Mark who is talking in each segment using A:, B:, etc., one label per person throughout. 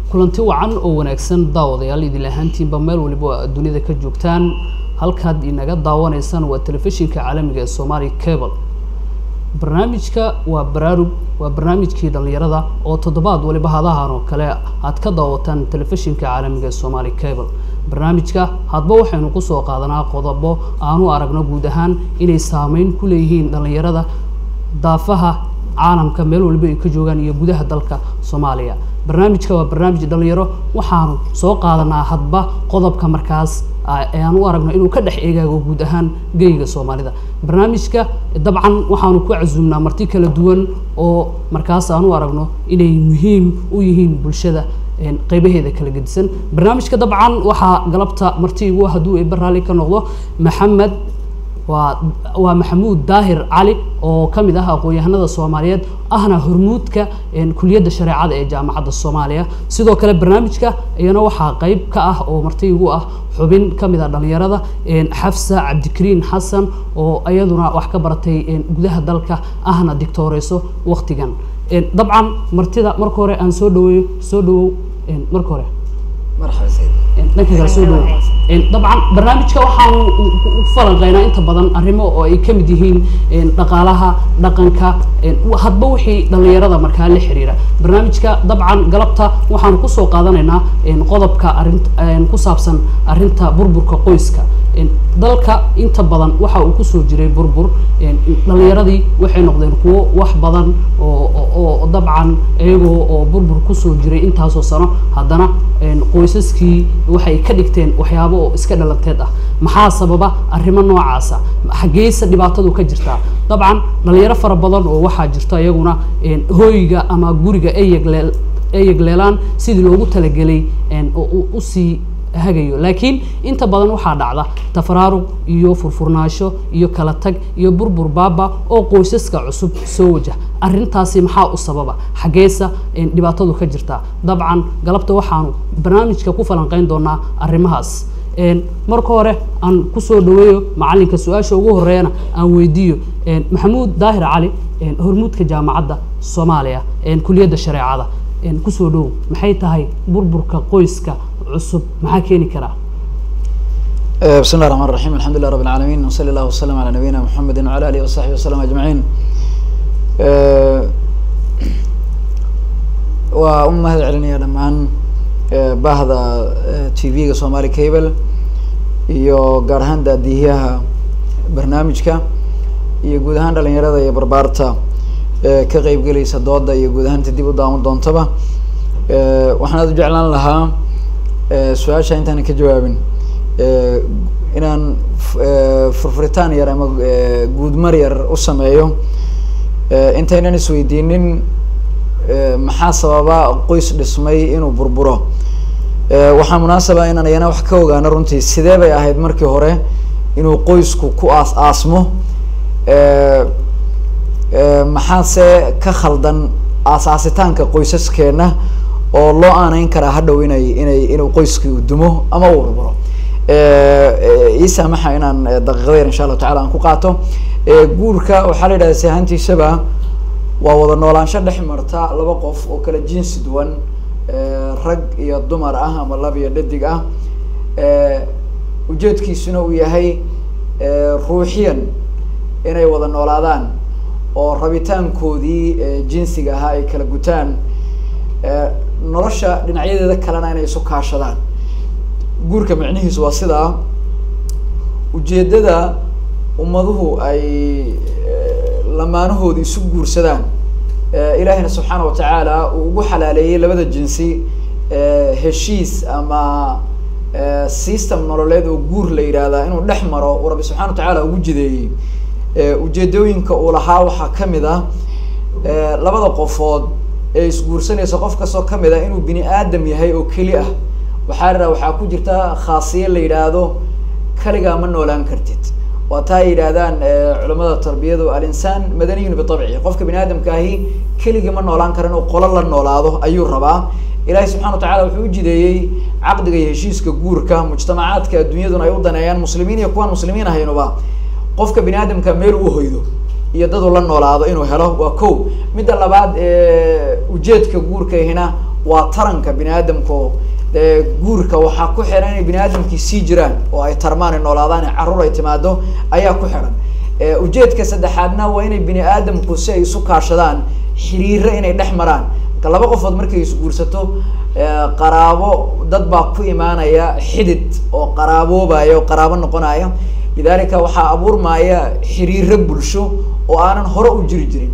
A: kulanti wacan oo wanaagsan daawadayaal idin ahaantiinba meel waliba oo aad dunida ka joogtaan halkaad inaga daawanaysaan waa telefishinka caalamiga ee somali cable barnaamijka waa baraarug waa barnaamijkii dhalinyarada oo toddobaad waliba hadahan oo kale aad ka daawataan telefishinka caalamiga ee somali cable barnaamijka hadba waxaynu kusoo qaadanaa qodobo aanu aragno guud ahaan inay saameyn ku leeyihiin dhalinyarada daafaha caalamka meel waliba ay ka joogaan iyo gudaha dalka soomaaliya barnaamijka waa barnaamij dhalinyaro waxaanu soo qaadanaa hadba qodobka markaas aan u aragno inuu ka dhex eegaago guud ahaan geyga soomaalida barnaamijka dabcan waxaanu ku casuumnaa marti kala duwan oo markaas aan u aragno inay muhiim u yihiin bulshada qeybaheeda kala gedisan barnaamijka dabcan waxaa galabta marti igu hadduu eeba raalli ka noqdo maxamed waa waa maxamuud daahir cali oo ka mid ah aqoon-yahanada soomaaliyeed ahna hormuudka kuliyadda shareecada ee jaamacadda soomaaliya sidoo kale barnaamijka iyana waxaa qeyb ka ah oo marti igu ah xubin ka mid ah dhalinyarada xafsa cabdikariin xasan oo iyaduna wax ka baratay gudaha dalka ahna dictooreyso waktigan dabcan martida marka hore aan soo dhaweeyo soo dhawow marka hore dhanka kale soo dhawow dabcan barnaamijka waxaanu u falanqeynaa inta badan arrimo oo ay ka mid yihiin dhaqaalaha dhaqanka hadba wixii dhalinyarada markaa la xiriira barnaamijka dabcan galabta waxaanu kusoo qaadanaynaa qodobka arin ku saabsan arrinta burburka qoyska dalka inta badan waxa uu kusoo jiray burbur dhalinyaradii waxay noqdeen kuwo wax badan oo dabcan iyagoo oo burbur kusoo jiray intaasoo sano haddana qoysaskii waxay ka dhigteen waxyaabo oo iska dhalanteed ah maxaa sababa arrimo noocaasa xaggeysa dhibaatadu ka jirtaa dabcan dhalinyaro fara badan oo waxaa jirta iyaguna hooyiga ama guriga eyegleel eyegleelaan sidii loogu talagelay usii hagayo laakiin inta badan waxaa dhacda tafaraaruq iyo furfurnaasho iyo kala tag iyo burbur baaba oo qoysaska cusub soo wajah arrintaasi maxaa u sababa xaggeesa dhibaatadu ka jirtaa dabcan galabta waxaanu barnaamijka ku falanqeyn doonaa arrimahaas marka hore aan kusoo dhaweeyo macalinka su-aasha ugu horeeyana aan weydiiyo maxamuud daahir cali hormuudka jaamacadda soomaaliya kuliyadda shareecada kusoo dhowow maxay tahay burburka qoyska cusub maxaa keeni karaa
B: بسم الله الرحمن الرحيم الحمد لله رب العالمين وصلى الله وسلم على نبينا محمد وعلى اله وصحبه وسلم اجمعين waa u mahad celinaya dhammaan bahda t v-ga somali cable iyo gaar ahaan daadiyaha barnaamijka iyo guud ahaan dhalinyarada iyo barbaarta ka qeybgelaysa dooda iyo guud ahaanta dib u daawan doontaba waxaan aad u jeclaan lahaa su-aasha intaanan ka jawaabin inaan furfuritaan yar ama guudmar yar u sameeyo intaynan isweydiinin maxaa sababa qoys dhismay inuu burburo waxaa munaasaba inaan iyana wax ka ogaano runtii sidee bay ahayd markii hore inuu qoysku ku aas aasmo maxaase ka khaldan aasaasitaanka qoysaskeena oo loo aaneyn karaa hadhow inay inay inuu qoyskii u dumo ama uu burburo ii saamaxa inaan daqiiqada yar insha allahu tacala aan ku qaato guurka waxaa la yidhahda si ahaantiisaba waa wada noolaansho dhex marta laba qof oo kala jinsi duwan rag iyo dumar ah ama lab iyo dhadig ah ujeedkiisuna uu yahay ruuxiyan inay wada noolaadaan oo rabitaankoodii jinsiga ahaa ay kala gutaan nolosha dhinacyadeeda kalena inay isu kaashadaan guurka micnihiisu waa sidaa ujeedada ummaduhu ay lamaanahooda isu guursadaan ilaahina subxaana watacaala uu ugu xalaaleeyey labada jinsi heshiis ama system nololeed oo guur la yidhaahdaa inuu dhex maro uu rabbi subxana watacaala ugu jideeyey ujeedooyinka uu lahaa waxaa kamid ah labada qofood ee isguursanaysa qof kastoo kamid ah inuu bini aadam yahay oo keli ah waxaa la waxaa ku jirta khaasiye la yidhaahdo kaligaa ma noolaan kartid waa taa ay yidhaahdaan culamada tarbiyadu alinsaan madaniyun bitabci qofka bini aadamka ahi keligii ma noolaan karo inuu qolo la noolaado ayuu rabaa ilahi subxana wa tacala wuxuu u jideeyey caqdiga iyo heshiiska guurka mujtamacaadka adduunyaduna ay u daneeyaan muslimiin iyo kuwaan muslimiin ahaynuba qofka bini aadamka meel u hoydo iyo dad uu la noolaado inuu helo waa ko midda labaad ujeedka guurkaihina waa taranka bini aadamko dee guurka waxaa ku xiran inay bini aadamkii sii jiraan oo ay tarmaan ay noolaadaan ee carruur ay timaado ayaa ku xiran ujeedka saddexaadna waa inay bini aadamku si ay isu kaashadaan xiriiro inay dhex maraan marka laba qofood markay isguursato qaraabo dad baa ku imaanaya xidid oo qaraaboobaya oo qaraabo noqonaya lidalika waxaa abuurmaya xiriiro bulsho oo aanan hore u jiri jirin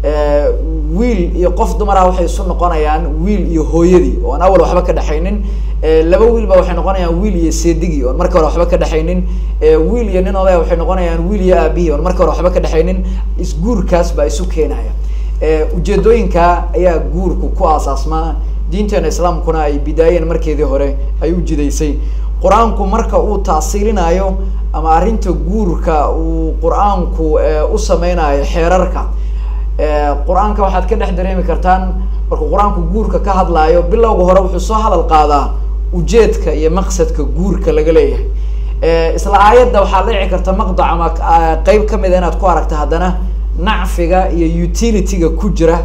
B: wiil iyo qof dumar ah waxay isu noqonayaan wiil iyo hooyadii oo aan awal waxba ka dhexaynin laba wiil ba waxay noqonayaan wiil iyo seedigii oon marka hore waxba ka dhexaynin wiil iyo nin odaya waxay noqonayaan wiil iyo aabihii oon marka hore waxba ka dhexaynin isguurkaas baa isu keenaya ujeedooyinka ayaa guurku ku aasaasmaa diinteena islaamkuna ay bidaayeen markeedii hore ay u jidaysay qur-aanku marka uu taasiilinayo ama arrinta guurka uu qur-aanku u sameynayo xeerarka qur-aanka waxaad ka dhex dareemi kartaan markuu qur-aanku guurka ka hadlaayo bilowga hore wuxuu soo hadal qaadaa ujeedka iyo maqsadka guurka laga leeyahay isla aayadda waxaa dhici karta maqdac ama qeyb kamida inaad ku aragta haddana nacfiga iyo utility-ga ku jira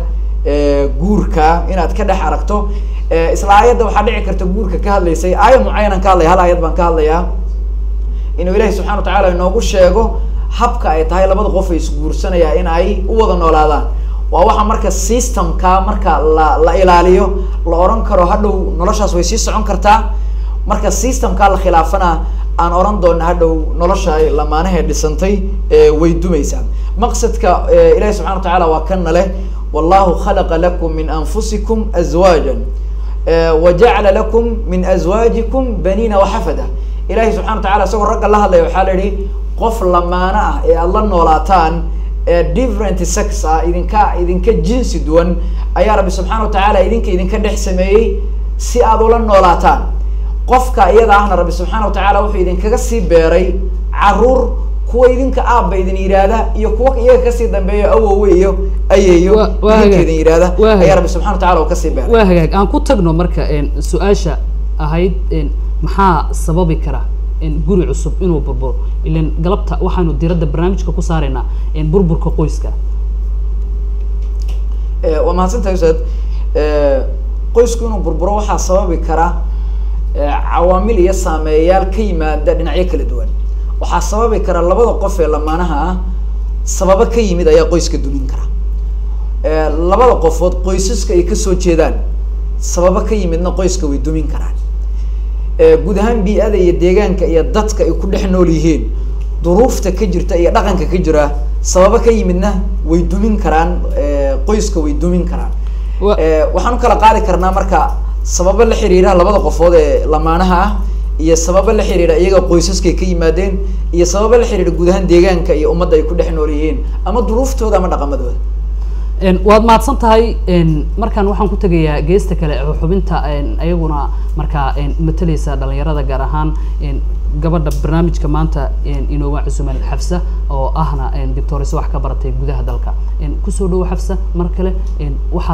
B: guurka inaad ka dhex aragto isla aayadda waxaa dhici karta guurka ka hadlaysay aayad mucayanan ka hadlaya hal aayad baan ka hadlayaa inuu ilahi subxana wa tacala inoogu sheego habka ay tahay labada qof ay isguursanaya in ay u wada noolaadaan waa waxa marka systemka marka la la ilaaliyo la oran karo hadhow noloshaas way sii socon kartaa marka systemka la khilaafana aan oran doona hadhow nolosha ay lamaanahe dhisantay way dumaysaa maqsadka ilahi subxana wa tacala waa kana leh wallahu khalaqa lakum min anfusikum azwaja wajacala lakum min azwaajikum baniina waxafada ilahi subxana wa tacala isagoo ragga la hadlaya waxaa la yihi qof lamaano ah ee aada la noolaataan ee different sex ah idinka idinka jinsi duwan ayaa rabbi subxaana wa tacaala idinka idinka dhex sameeyey si aad ula noolaataan qofka iyada ahna rabbi subxaana wa tacaala wuxuu idinkaga sii beeray caruur kuwa idinka aabba idin yidhaahda iyo kuwa iyaga kasii dambeeyo awowe iyo ayeeyo idinka idin yidhaahda ayaa rabbi subxana wa tacala uu kasii beeray
A: waa hagaag aan ku tagno marka su-aasha ahayd maxaa sababi kara guri cusub inuu burburo ilan galabta waxaanu diradda barnaamijka ku saaraynaa burburka qoyska
B: waa mahadsantahay ustaad qoysku inuu burburo waxaa sababi kara cawaamil iyo saameeyayaal ka yimaada dhinacyo kala duwan waxaa sababi kara labada qof ee lamaanaha ah sababo ka yimid ayaa qoyska dumin kara labada qofood qoysaska ay kasoo jeedaan sababo ka yimidna qoyska way dumin karaan guud ahaan bii-ada iyo deegaanka iyo dadka ay ku dhex nool yihiin duruufta ka jirta iyo dhaqanka ka jira sababo ka yimidna way dumin karaan qoyska way dumin karaan waxaan u kala qaadi karnaa marka sababo la xiriira labada qofood ee lamaanaha ah iyo sababo la xiriira iyaga qoysaskay ka yimaadeen iyo sababo la xiriira guud ahaan deegaanka iyo ummadda ay ku dhex nool yihiin ama duruuftooda ama dhaqamadooda
A: waad mahadsan tahay markaan waxaan ku tegayaa geesta kale xubinta ayaguna markaa matalaysa dhalinyarada gaar ahaan gabadha barnaamijka maanta inooga cusuman xafsa oo ahna doctores wax ka baratay gudaha dalka kusoo dhawo xafsa mar kale waxaad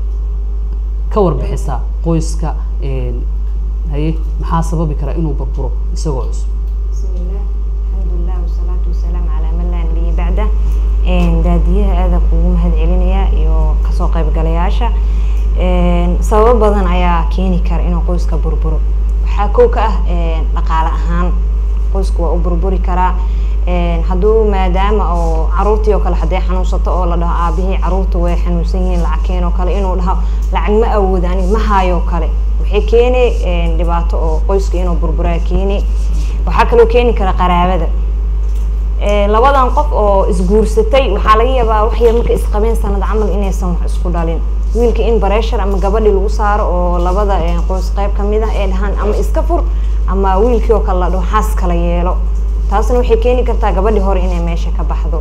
A: ka warbixisaa qoyska haye maxaa sababi kara inuu burburo isagoo cusub
C: bismillah alxamdulilah wasalaatu wasalaamu calaa man laa nabiya bacda daadiyaha aada kugu mahad celinaya iyo kasoo qaybgalayaasha sababo badan ayaa keeni kara inuu qoyska burburo waxaa kow ka ah dhaqaale ahaan qoysku waa u burburi karaa hadduu maadaama oo caruurtii oo kale hadday xanuunsato oo la dhaho aabihii caruurta way xanuunsan yihiin lacagkeen oo kale inuu dhaho lacag ma awooda ani ma hayo kale waxay keeni dhibaato oo qoyska inuu burburaa keeni waxaa kaloo keeni kara qaraabada labadan qof oo isguursatay waxaa laga yaabaa wax yar marka isqabeen sanad camal inaysan wax isku dhalin wiilka in bareshar ama gabadhi lagu saaro oo labada qoys qayb kamid ah ee dhahaan ama iska fur ama wiilkii oo kale la dhaho xaas kala yeelo taasna waxay keeni kartaa gabadhi hore inay meesha ka baxdo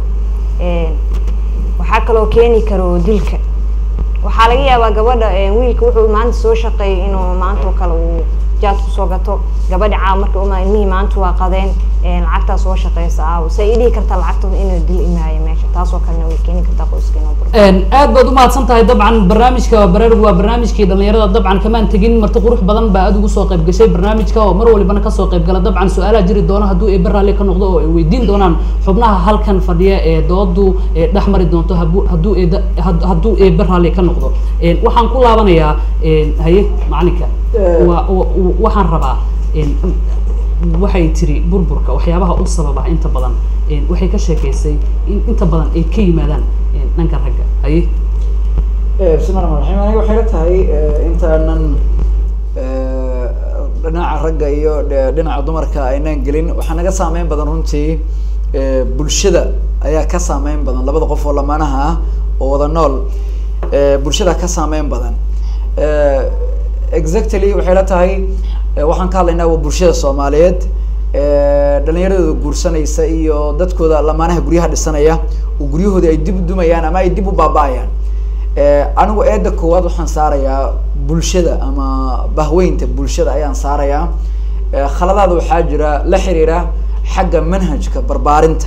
C: waxaa kaloo keeni karo dilka waxaa laga yaabaa gabadha wiilka wuxuu maanta soo shaqeeyay inuu maanta oo kale uu jaad kusoo gato gabadhi caaw marka uma ilmihii maanta waa qadeen lacagtaa soo shaqeysa aaw say i dhihi kartaa lacagtooda inuu dil imaayo meesha taasoo kalena way keeni kartaa qoyska inuu bur
A: aad baad umahadsan tahay dabcan barnaamijka baraarug waa barnaamijkii dhalinyarada dabcan kamaan tegin marti qurux badan baa aad ugu soo qayb gashay barnaamijka oo mar walibana kasoo qayb gala dabcan su-aalaha jiri doona hadduu eebe raalli ka noqdo oo ay weydiin doonaan xubnaha halkan fadhiya ee doodu ee dhex mari doonto habu- hadduu eeda had- hadduu eebe raalli ka noqdo Een, waxaan ku laabanayaa een, haye macalinka
B: Eh.
A: waa wa- wa- waxaan rabaa een, waxay tiri burburka waxyaabaha u sababa inta badan een, waxay ka sheekeysay in inta badan ay ka yimaadaan een, dhanka ragga haye
B: bismillahi raxmaan raxiim aniga waxay la tahay eh, intaanan eh, dhinaca ragga iyo dhe- dhinaca dumarka aynaan gelin waxaa naga saameyn badan runtii eh, bulshada ayaa ka saameyn badan labada qof oo lamaanaha ah oo wada nool eh, bulshada ka saameyn badan Eh, exactly waxay la tahay eh, waxaan ka hadlaynaa waa bulshada soomaaliyeed eh, dhalinyaradooda guursanaysa iyo dadkooda lamaanaha guryaha dhisanaya oo guryahoodii ay dib u dumayaan ama ay dib u baaba-ayaan Eh, anigu eeda koowaad waxaan saarayaa bulshada ama bahweynta bulshada ayaan saarayaa Eh, khaladaada waxaa jira la xiriira xagga manhajka barbaarinta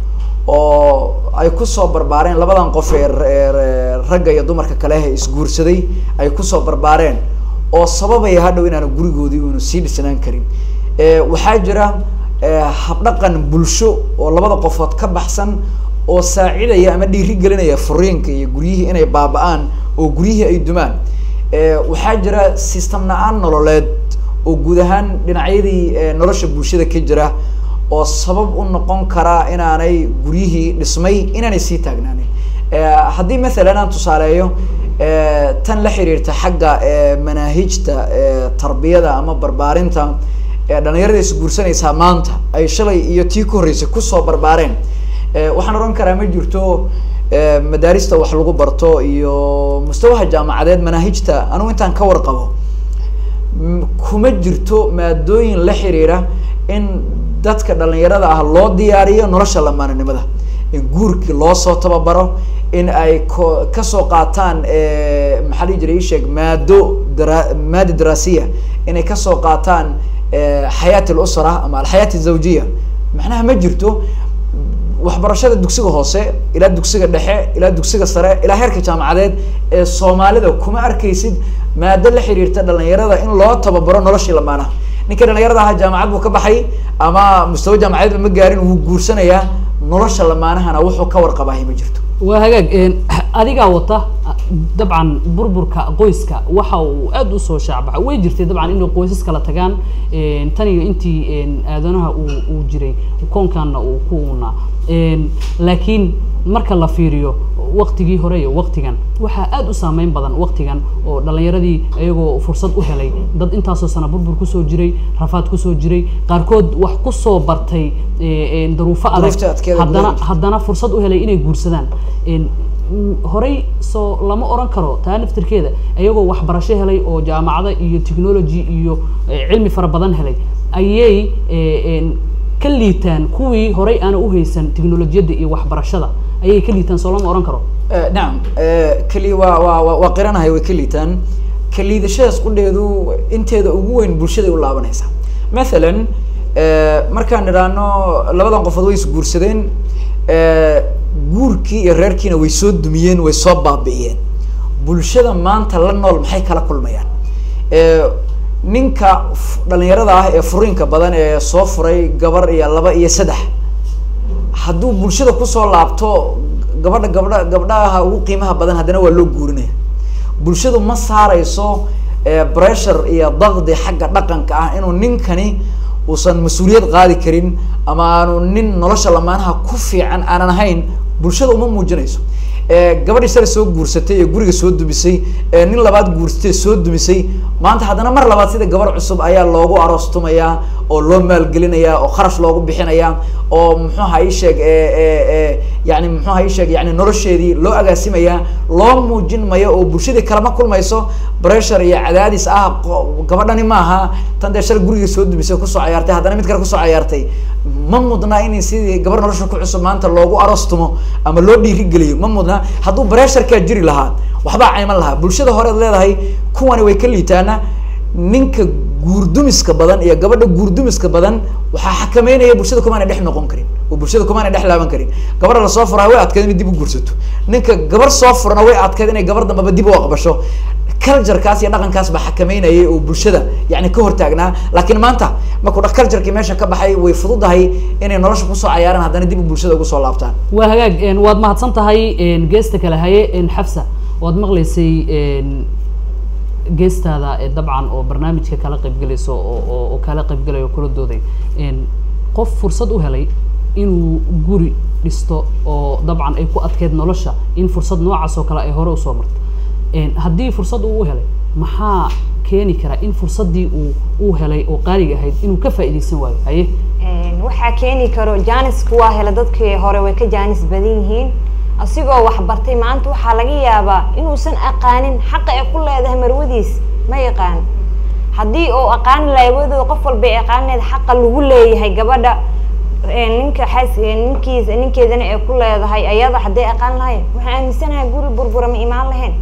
B: oo ay kusoo barbaareen labadan qof ee r- ee r- ragga iyo dumarka kale ee isguursaday ay kusoo barbaareen oo sababaya hadhow inaanu gurigoodii unu sii dhisnaan karin Eh, waxaa jira eh, habdhaqan bulsho oo labada qofood ka baxsan oo saacidaya ama dhiiri gelinaya furiinka iyo guryihii inay baaba-aan oo guryihii ay dumaan Eh, waxaa jira system la-aan nololeed oo guud ahaan dhinacyadii eh, nolosha bulshada ka jira oo sabab u noqon kara inaanay guryihii dhismay inaanay sii taagnaanin Eh, haddii mathalan aan tusaaleeyo eh, tan la xiriirta xagga eh, manaahijta eh, tarbiyada ama barbaarinta ee dhalinyarada isguursanaysaa maanta ay shalay iyo tii ku horreysay kusoo barbaareen Eh, waxaan oran karaa ma jirto eh, madaarista wax lagu barto iyo mustawaha jaamacadeed manaahijta anigu intaan ka warqabo m- kuma jirto maadooyin la xiriira in dadka dhalinyarada ah loo diyaariyo nolosha lamaananimada in guurkii loo soo tababaro in ay ko kasoo qaataan eh, maxaa dhihi jiray ii sheeg maado dara maada daraasiya inay kasoo qaataan eh, xayaat lusra ama alxayaat azawjiya macnaha ma jirto waxbarashada dugsiga hoose ilaa dugsiga dhexe ilaa dugsiga sare ilaa heerka jaamacadeed ee soomaalida kuma arkaysid maado la xiriirta dhalinyarada in loo tababaro noloshii lamaanaha ninka dhalinyarada ahaa jaamacad buu ka baxay ama mustawa jaamacadeedba ma gaarin wuu guursanayaa nolosha lamaanahana wuxuu ka warqabaahay ma jirto
A: waa hagaag een, adigaa wata dabcan burburka qoyska waxa uu aad usoo shaacbaxa way jirtay dabcan inay qoysas kala tagaan een, tan iyo intii een, aadanaha uu uu jiray koonkanna uu ku unaa Een, laakiin marka la fiiriyo waqtigii hore iyo waqtigan waxaa aad u saameyn badan waqtigan oo dhalinyaradii iyagoo fursad u helay dad intaasoo sana burbur kusoo jiray rafaad kusoo jiray qaarkood wax kusoo bartay ee, een, daruufo adag
B: Duruufta adkeeda
A: haddana
B: gudaha.
A: haddana fursad u helay inay guursadaan Een, mm, horey soo lama oran karo taa naftirkeeda iyagoo waxbarasho helay oo jaamacado iyo technology iyo eh, cilmi fara badan helay ayay eh, een, ka liitaan kuwii horey aana uhaysan technolojiyadda iyo waxbarashada ayay ka liitaan soo lama oran karo
B: Eh, nacam eh, keli waa waa waa- waa qiranahay way ka liitaan ka liidashadaas qudheedu inteeda ugu weyn bulshaday u laabanaysaa mathalan eh, markaan idhaahno labadan qofood way isguursadeen eh, guurkii iyo reerkiina way soo dumiyeen way soo baabi'iyeen bulshada maanta la nool maxay kala kulmayaan Eh, ninka f- dhalinyarada ah ee furiinka badan ee soo furay gabar iyo laba iyo saddex hadduu bulshada kusoo laabto gabadha gabdha gabdhaha ugu qiimaha badan haddana waa loo guurinaya bulshadu ma saareyso eh, pressure iyo daqdi xagga dhaqanka ah inuu ninkani uusan mas-uuliyad qaadi karin ama aanu nin nolosha lamaanaha ku fiican aanan ahayn bulshada uma muujinayso Eh, gabadhii sare soo guursatay ee guriga soo dumisay ee nin labaad guursatay soo dumisay maanta haddana mar labaad sida gabar cusub ayaa loogu aroostumayaa oo loo maalgelinayaa oo kharash loogu bixinayaa oo muxuuha ii sheeg e e yani muxuuha ii sheeg yani nolosheedii loo agaasimayaa loo muujin mayo oo bulshadii kalama kulmayso pressure iyo cadaadis ah qo- gabadhani maaha tan dee shalay guriga soo dumisay kusoo cayaartay haddana mid kale kusoo cayaartay ma mudna in sidii gabar nolosha ku cusub maanta loogu aroostumo ama loo dhiirigeliyo ma mudna hadduu bresharkaa jiri lahaa waxbaa cayman lahaa bulshada horead leedahay kuwani way ka liitaana ninka guurdumiska badan iyo gabadha guurdumiska badan waxaa xakameynaya bulshada kumaana dhex noqon karin oo bulshada kumaana dhex laaban karin gabadha lasoo furaa way adkeed inay dib u guursato ninka gabar soo furana way adkeed inay gabar dambaba dib u aqbasho culturekaas iyo dhaqankaas baa xakameynayay oo bulshada yani ka hortaagnaa laakiin maanta markuu culturekii meesha ka baxay way fududahay inay nolosha kusoo cayaaraan haddana dib bulshada ugu soo laabtaan
A: waa hagaag een, waad mahadsan tahay een, geesta kale haye een, xafsa waad maqlaysay een, geestaada ee dabcan oo barnaamijka kala qaybgelayso oo oo- oo kala qaybgalayo kula dooday een, qof fursad u helay inuu guri dhisto oo dabcan ay ku adkeyd nolosha in fursad noocaas oo kale ay hore usoo marto een, haddii fursad uu u helay maxaa keeni kara in fursaddii uu uu helay oo qaaliga ahayd inuu ka faa'iidaysan waayo haye
C: Een, waxaa keeni karo jaanisku waa hela dadkii hore way ka jaanis badan yihiin asigoo wax bartay maanta waxaa laga yaabaa inuusan aqaanin xaqa ay ku leedahay marwadiis ma yaqaan haddii uu aqaani lahay wadooda qof walba ay aqaani lahayd xaqa lagu leeyahay gabadha een, ninka xaas ninkiisa ninkeedana ay ku leedahay ayada hadday aqaan lahayn waxaan aaminsanahay guri burbura ma imaan lahayn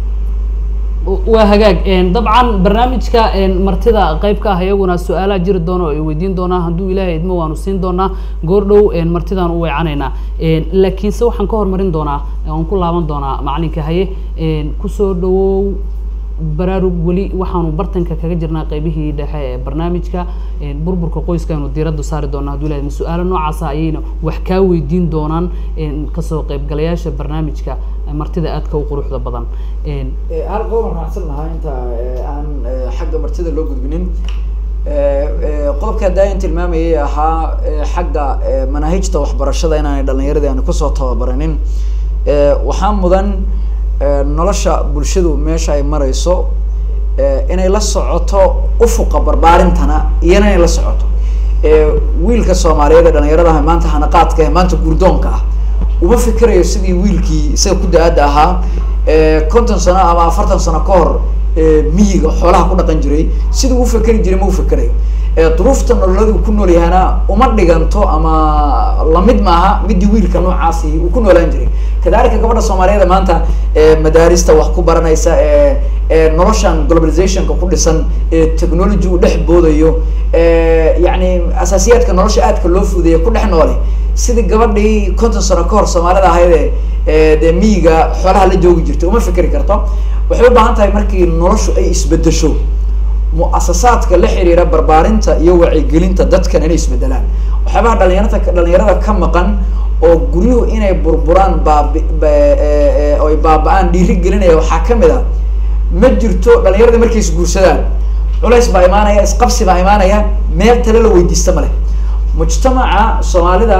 A: waa hagaag een, dabcan barnaamijka een, martida qayb ka ah iyaguna su-aalaha jiri doona oo ay weydiin doonaa hadduu ilaahay idmo waanu siin doonaa goordhow een, martidaan u weecanaynaa een, laakiinse waxaan ka hormarin doonaa aan ku laaban doonaa macalinka haye een, kusoo dhawow baraarug weli waxaanu bartanka kaga jirnaa qaybihii dhexe ee barnaamijka een, burburka qoyska aynu diiradda saari doonaa hadduu ilaahay idmo su-aalo noocaasa ayayna wax kaa weydiin doonaan een, kasoo qaybgalayaasha barnaamijka martida aadka u quruxda badan een,
B: hal qodob aan raacsan lahaa inta eh, aan eh, xagga martida loo gudbinin Eh, eh, qodobka hadaayan tilmaamayay ahaa eh, xagga eh, manaahijta waxbarashada inaanay dhalinyaradii aan kusoo tababaranin Eh, waxaa mudan eh, nolosha bulshadu meesha ay marayso eh, inay la socoto ufuqa barbaarintana iyana inay la socoto Eh, wiilka soomaaliyeed ee dhalinyaradaha maanta hanaqaadka eh, maanta gurdoonka ah uma fikirayo sidii wiilkii isaga ku da-aada ahaa eh, konton sano ama afartan sano ka hor eh, miyiga xoolaha ku dhaqan jiray siduu u fikeri jiray ma u fikerayo Eh, duruufta nololada uu ku nool yahana uma dhiganto ama lamid maaha midii wiilka noocaasi uu ku noolaan jiray kadalika gabadha soomaaliyeed ee maanta eh, madaarista wax ku baranaysa ee ee noloshan globalizationka ku dhisan ee technology uu dhex boodayo ee yacni asaasiyaadka nolosha aadka loo fudeeya ku dhex noole sidii gabadhii konton sano ka hor soomaalida ahayd ee ee dee miyiga xoolaha la joogi jirtay uma fikeri karto waxay u baahan tahay markii noloshu ay isbedesho mu-asasaadka la xiriira barbaarinta iyo wacyigelinta dadkan inay isbedelaan waxyaabaha dhalinyarata dhalinyarada ka maqan oo guryuhu inay burburaan baabi ba- ee- ee- oy baaba-aan dhiiri gelinaya waxaa kamid a ma jirto dhalinyarada markay isguursadaan culays baa imaanaya isqabsi baa imaanaya meel tale la weydiista male mujtamaca soomaalida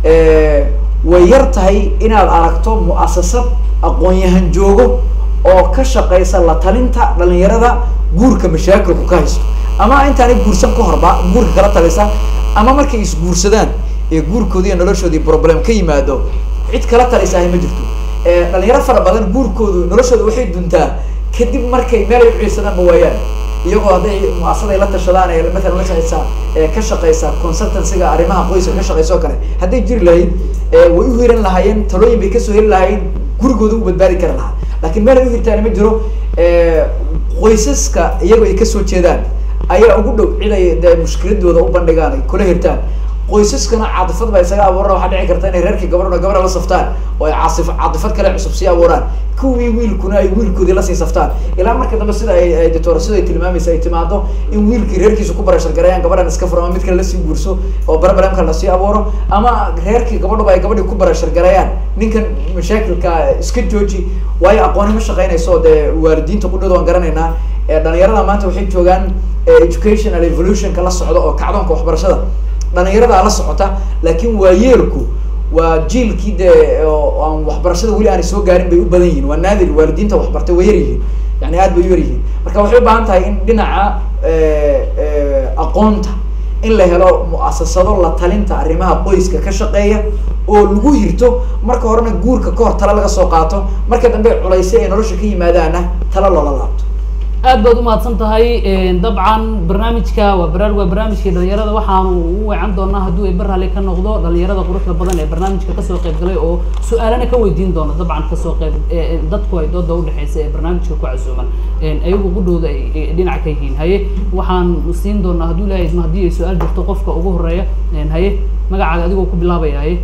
B: eh, way yar tahay inaad aragto mu-asasad aqoon-yahan joogo oo ka shaqeysa la talinta dhalinyarada guurka mashaakilku ka haysto ama intaanay guursan ka horba guurka kala talisa ama markay isguursadaan ee guurkoodii iyo noloshoodii problem ka yimaado cid kala talisahay ma jirto Eh, dhalinyaro fara badan guurkoodu noloshooda waxay duntaa kadib markay meel ay uciirsadaanba waayaan iyagoo hadday mu-asaday la tashadaan ee matalan la shaqeysa ee ka shaqeysa consultancyga arrimaha qoyska ka shaqeysa oo kale hadday jiri lahayd eh, way u hiran lahaayeen talooyin bay kasoo heli lahayd gurigooda u badbaadi kari lahaa laakiin meel ay u hirtaan ma jiro eh, qoysaska iyagoo ay kasoo jeedaan ayaa ugu dhow cid ay dee mushkiladooda u bandhigaan ay kula hirtaan qoysaskana caadifad baa isaga abuuran waxaa dhici karta inay reerkii gabadhuna gabadha la saftaan oo ay caasif caadifad kale cusub sii abuuraan kuwii wiilkuna ay wiilkoodii lasii saftaan ilaa marka dambe sida ay ay doctorasadu ay tilmaamaysa ay timaado in wiilkii reerkiisa ku barashar gareeyaan gabadhan iska furo ama mid kale lasii guurso oo barbaramka lasii abuuro ama reerkii gabadhuba ay gabadhii ku barashar gareeyaan ninkan mashaakilka iska jooji waayo aqooni ma shaqeynayso dee waalidiinta qudhooda waan garanaynaa ee dhalinyarada maanta waxay joogaan eh, educational evolutionka la socda oo kacdoonka waxbarashada dhalinyarada la socota laakiin waayeelku waa jiilkii dee oo aan waxbarashada weli aanay soo gaarin bay u badan yihiin waa naadir waalidiinta waxbartay way yar yihiin yani aad bay u yar yihiin marka waxay u baahan tahay in dhinaca eh, eh, aqoonta in la helo mu-asasado la talinta arrimaha qoyska ka shaqeeya oo lagu hirto marka horena guurka ka hor tala laga soo qaato marka dambe culaysay ay nolosha ka yimaadaana tala loola laabto
A: aad baad umahadsan tahay dabcan barnaamijka waa bara waa barnaamijkii dhalinyarada waxaanu u weecan doonaa hadduu ay barhale ka noqdo dhalinyarada quruxda badan ee barnaamijka kasoo qayb galay oo su-aalana ka weydiin doona dabcan kasoo qayb ee dadku ay dooda udhexeysa ee barnaamijka ku casuuman ayagu qudhooda ay ay dhinac ka yihiin haye waxaan siin doonaa hadduu ilahay idmo haddii ay su-aal jirto qofka ugu horeeya haye magacaaga adigoo ku bilaabaya haye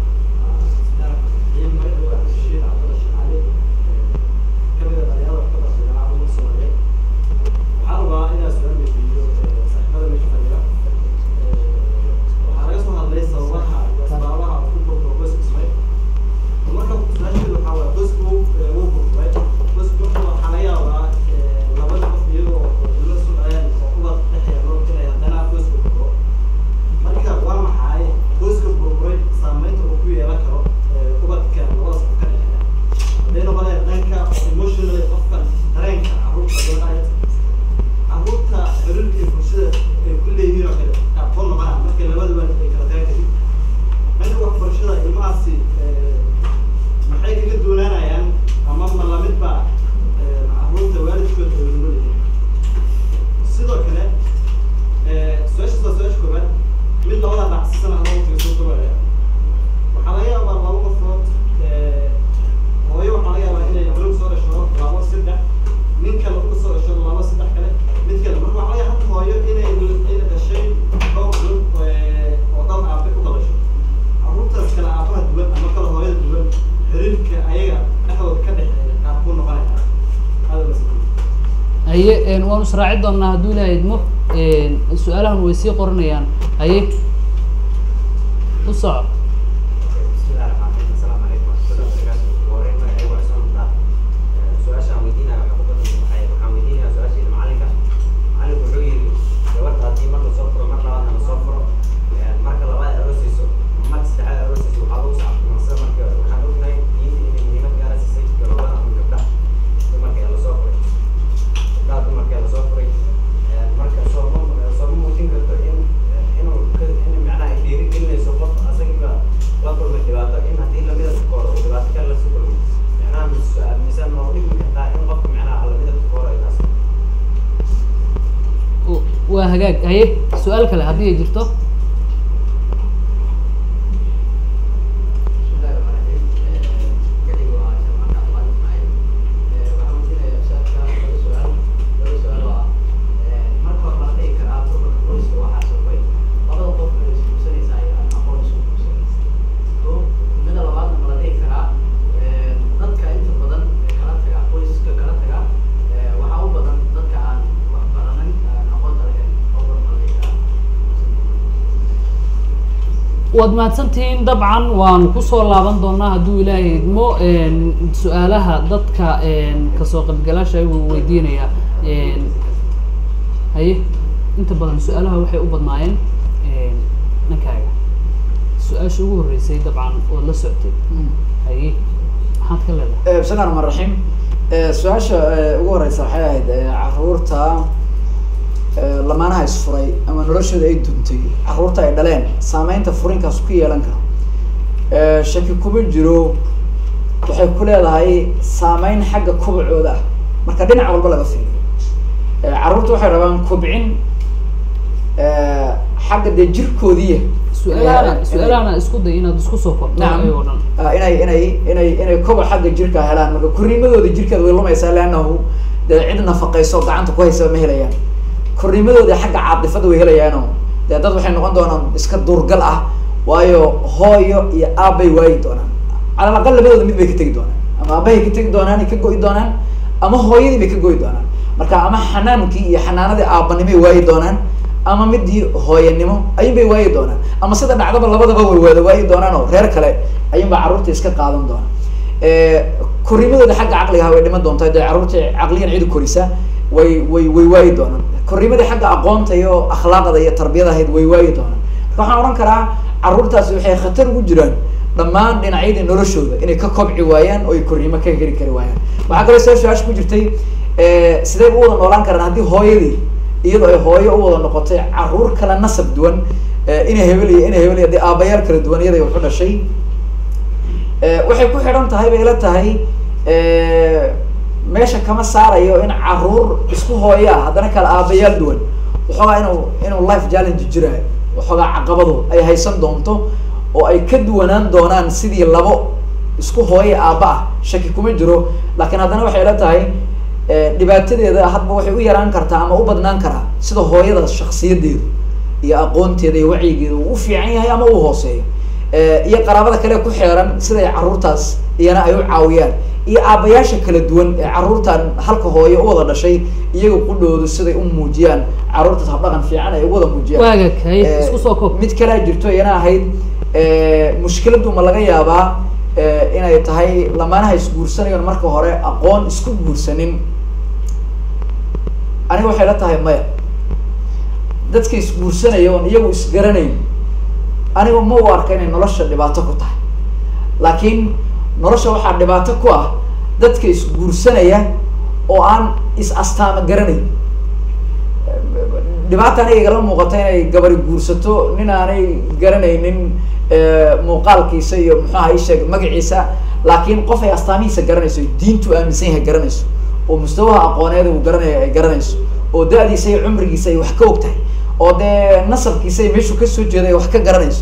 A: haye waanu israaci doonaa hadduu ilahay idmo su-aalahan way sii qoranayaan haye u soco waa hagaag haye su-aal kale haddii ay jirto waad mahadsantihiin dabcan waanu kusoo laaban doonaa hadduu ilaahay idmo su-aalaha dadka kasoo qaybgalaasha ayuu weydiinaya haye inta badan su-aalaha waxay u badnaayeen dhankaaga su-aasha ugu horreysay dabcan ood la soctay haye maxaad ka leedahay
B: bismi llahi raxmaan raxiim su-aasha ugu horeysa waxay ahayd caruurta lamaanaha isfuray ama noloshooda ay duntay caruurta ay dhaleen saameynta furinkaas ku yeelan karo shaki kuma jiro waxay ku leedahay saameyn xagga kubacooda ah marka dhinac walba laga fiiriyo caruurta waxay rabaan kubcin xagga dee jirkoodiiya
A: su-aalahana su-aalahana isku day inaad isku soo korto
B: Nacam.
A: ayagoo dhan
B: inay inay inay inay koboc xagga jirka helaan marka korriimadooda jirkeeda way lumaysaa leannahu dee cid nafaqayso gacanta ku haysa ma helayaan korriimadooda xagga caadifada way helayaano dee dad waxay noqon doonaan iska duurgal ah waayo hooyo iyo aabbay waayi doonaan calal aqal labadooda mid bay ka tegi doonaan ama aabbahay ka tegi doonaan ay ka go'i doonaan ama hooyadii bay ka go'i doonaan marka ama xanaankii iyo xanaanadii aabbanimay waayi doonaan ama midii hooyanimo ayun bay waayi doonaan ama sida dhacdaba labadaba way wada waayi doonaan oo reer kale ayun baa carruurta iska qaadan doonaan korriimadooda xagga caqliga way dhiman doontaa dee carruurta caqliyan cidi korisa way way way waayi doonaan korriimadii xagga aqoonta iyo akhlaaqda iyo tarbiyada ahayd way waayi doonaan marka waxaan odhan karaa carruurtaasi waxay khatar ugu jiraan dhammaan dhinacyadii noloshooda inay ka kobci waayaan oo ay korriimo ka heli kari waayaan waxaa kaloo soo su-aasha ku jirtay sidee u wada noolaan karaan haddii hooyadii iyadoo ay hooyo u wada noqotay carruur kala nasab duwan inay hebeliya inay hebeliya dee aabayaal kala duwan iyada wuxu dhashay waxay ku xidhan tahay bay ila tahay meesha kama saarayo in caruur isku hooya ah haddana kala aabayaal duwan waxoogaa inuu inuu life challenge jiraayo waxoogaa caqabadu ay haysan doonto oo ay ka duwanaan doonaan sidii labo isku hooya aaba ah shaki kuma jiro laakiin haddana waxay ila tahay dhibaatadeeda hadba waxay u yaraan kartaa ama u badnaan karaa sida hooyada shaksiyadeedu iyo aqoonteeda iyo wacyigeeda uu u fiican yahay ama uu hooseeyo iyo qaraabada kale ku xeeran siday caruurtaas iyana ay u caawiyaan iyo aabayaasha kala duwan ee caruurtan halka hooye u wada dhashay iyaga qudhoodu siday u muujiyaan caruurtaas habdhaqan fiican ay ugu wada muujiyaan
A: waaga kay isku soo koob
B: mid kalea jirto iyana ahayd mushkiladu ma laga yaabaa inay tahay lamaanaha isguursanayoon marka hore aqoon isku guursanin aniga waxay la tahay maya dadka isguursanaya oon iyagu isgaranayn aniga ma u arka inay nolosha dhibaato ku tahay laakiin nolosha waxaa dhibaato ku ah dadka isguursanaya oo aan is astaama garanayn dhibaata aniga igala muuqata inay gabari guursato nin aanay garanaynin muuqaalkiisa iyo muxuaha isheeg magaciisa laakiin qof ay astaamihiisa garanayso diintu aaminsan yahay garanayso oo mustawaha aqooneed uu garanaya ay garanayso oo da-diisa iyo cumrigiisa ay wax ka og tahay oo dee nasabkiisa ay meeshuu kasoo jeeda ay wax ka garanayso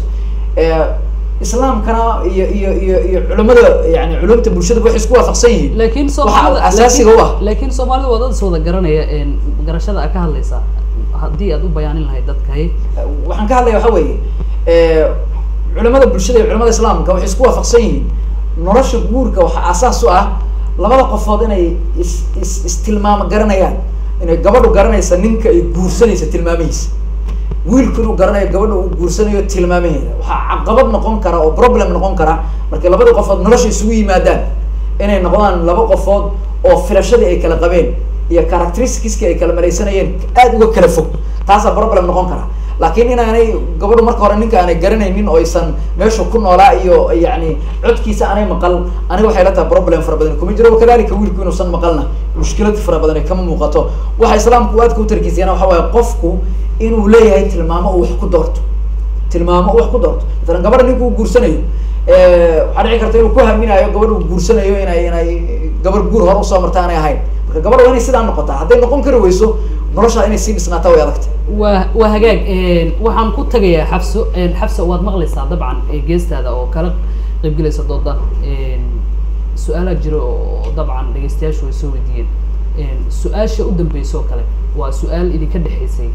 B: islaamkana iyo iyo iyo iyo culimada yani culumta bulshada waxay isku waafaqsan yihiin
A: laakiin
B: waxa
A: soomaalida
B: asaasiga u ah
A: laakiin soomaalida waa dad is wada garanaya een garashada aad ka hadlaysaa haddii aad u bayaanin lahayd dadkay
B: waxaan ka hadlaya waxa weeye culimada bulshada iyo culimada islaamka waxay isku waafaqsan yihiin nolosha guurka waxaa asaas u ah labada qofood inay is is istilmaamo garanayaan inay gabadhu garanaysa ninka ay guursanaysa tilmaamihiisa wiilku inuu garanayo gabadha uu guursanayo tilmaamaheeda waxaa caqabad noqon kara oo problem noqon kara markay labada qofood nolosha isugu yimaadaan inay noqdaan laba qofood oo filashadii ay kala qabeen iyo characteristiskii ay kala maraysanayeen aad uga kala fog taasaa problem noqon kara laakiin inaanay gabadhu marka hore ninka aanay garanaynin oo aysan meesha ku noolaa iyo yani codkiisa aanay maqal aniga waxay la tahay problem fara badan kuma jiro wakadalika wiilku inuusan maqalna mushkilad fara badan ay kama muuqato waxa islaamku aadka u tarkiisayana waxa waaye qofku inuu leeyahay tilmaamo uu wax ku doorto tilmaamo uu wax ku doorto masalan gabadha ninka uu guursanayo waxaa dhici karta inuu ku haminayo gabadha uu guursanayo inay inay gabar guur hore usoo marta aanay ahayn marka gabadha waa inay sidaa noqotaa hadday noqon kari weyso noloshaa inay sii dhisnaataa way adagta
A: waa waa hagaag waxaan ku tagayaa xabso xabsa waad maqlaysaa dabcan geestaada oo kala qaybgelaysa dooda su-aalaa jira oo dabcan dhegeystayaashu way soo weydiiyeen su-aasha u dambeysa oo kale waa su-aal idinka dhexaysay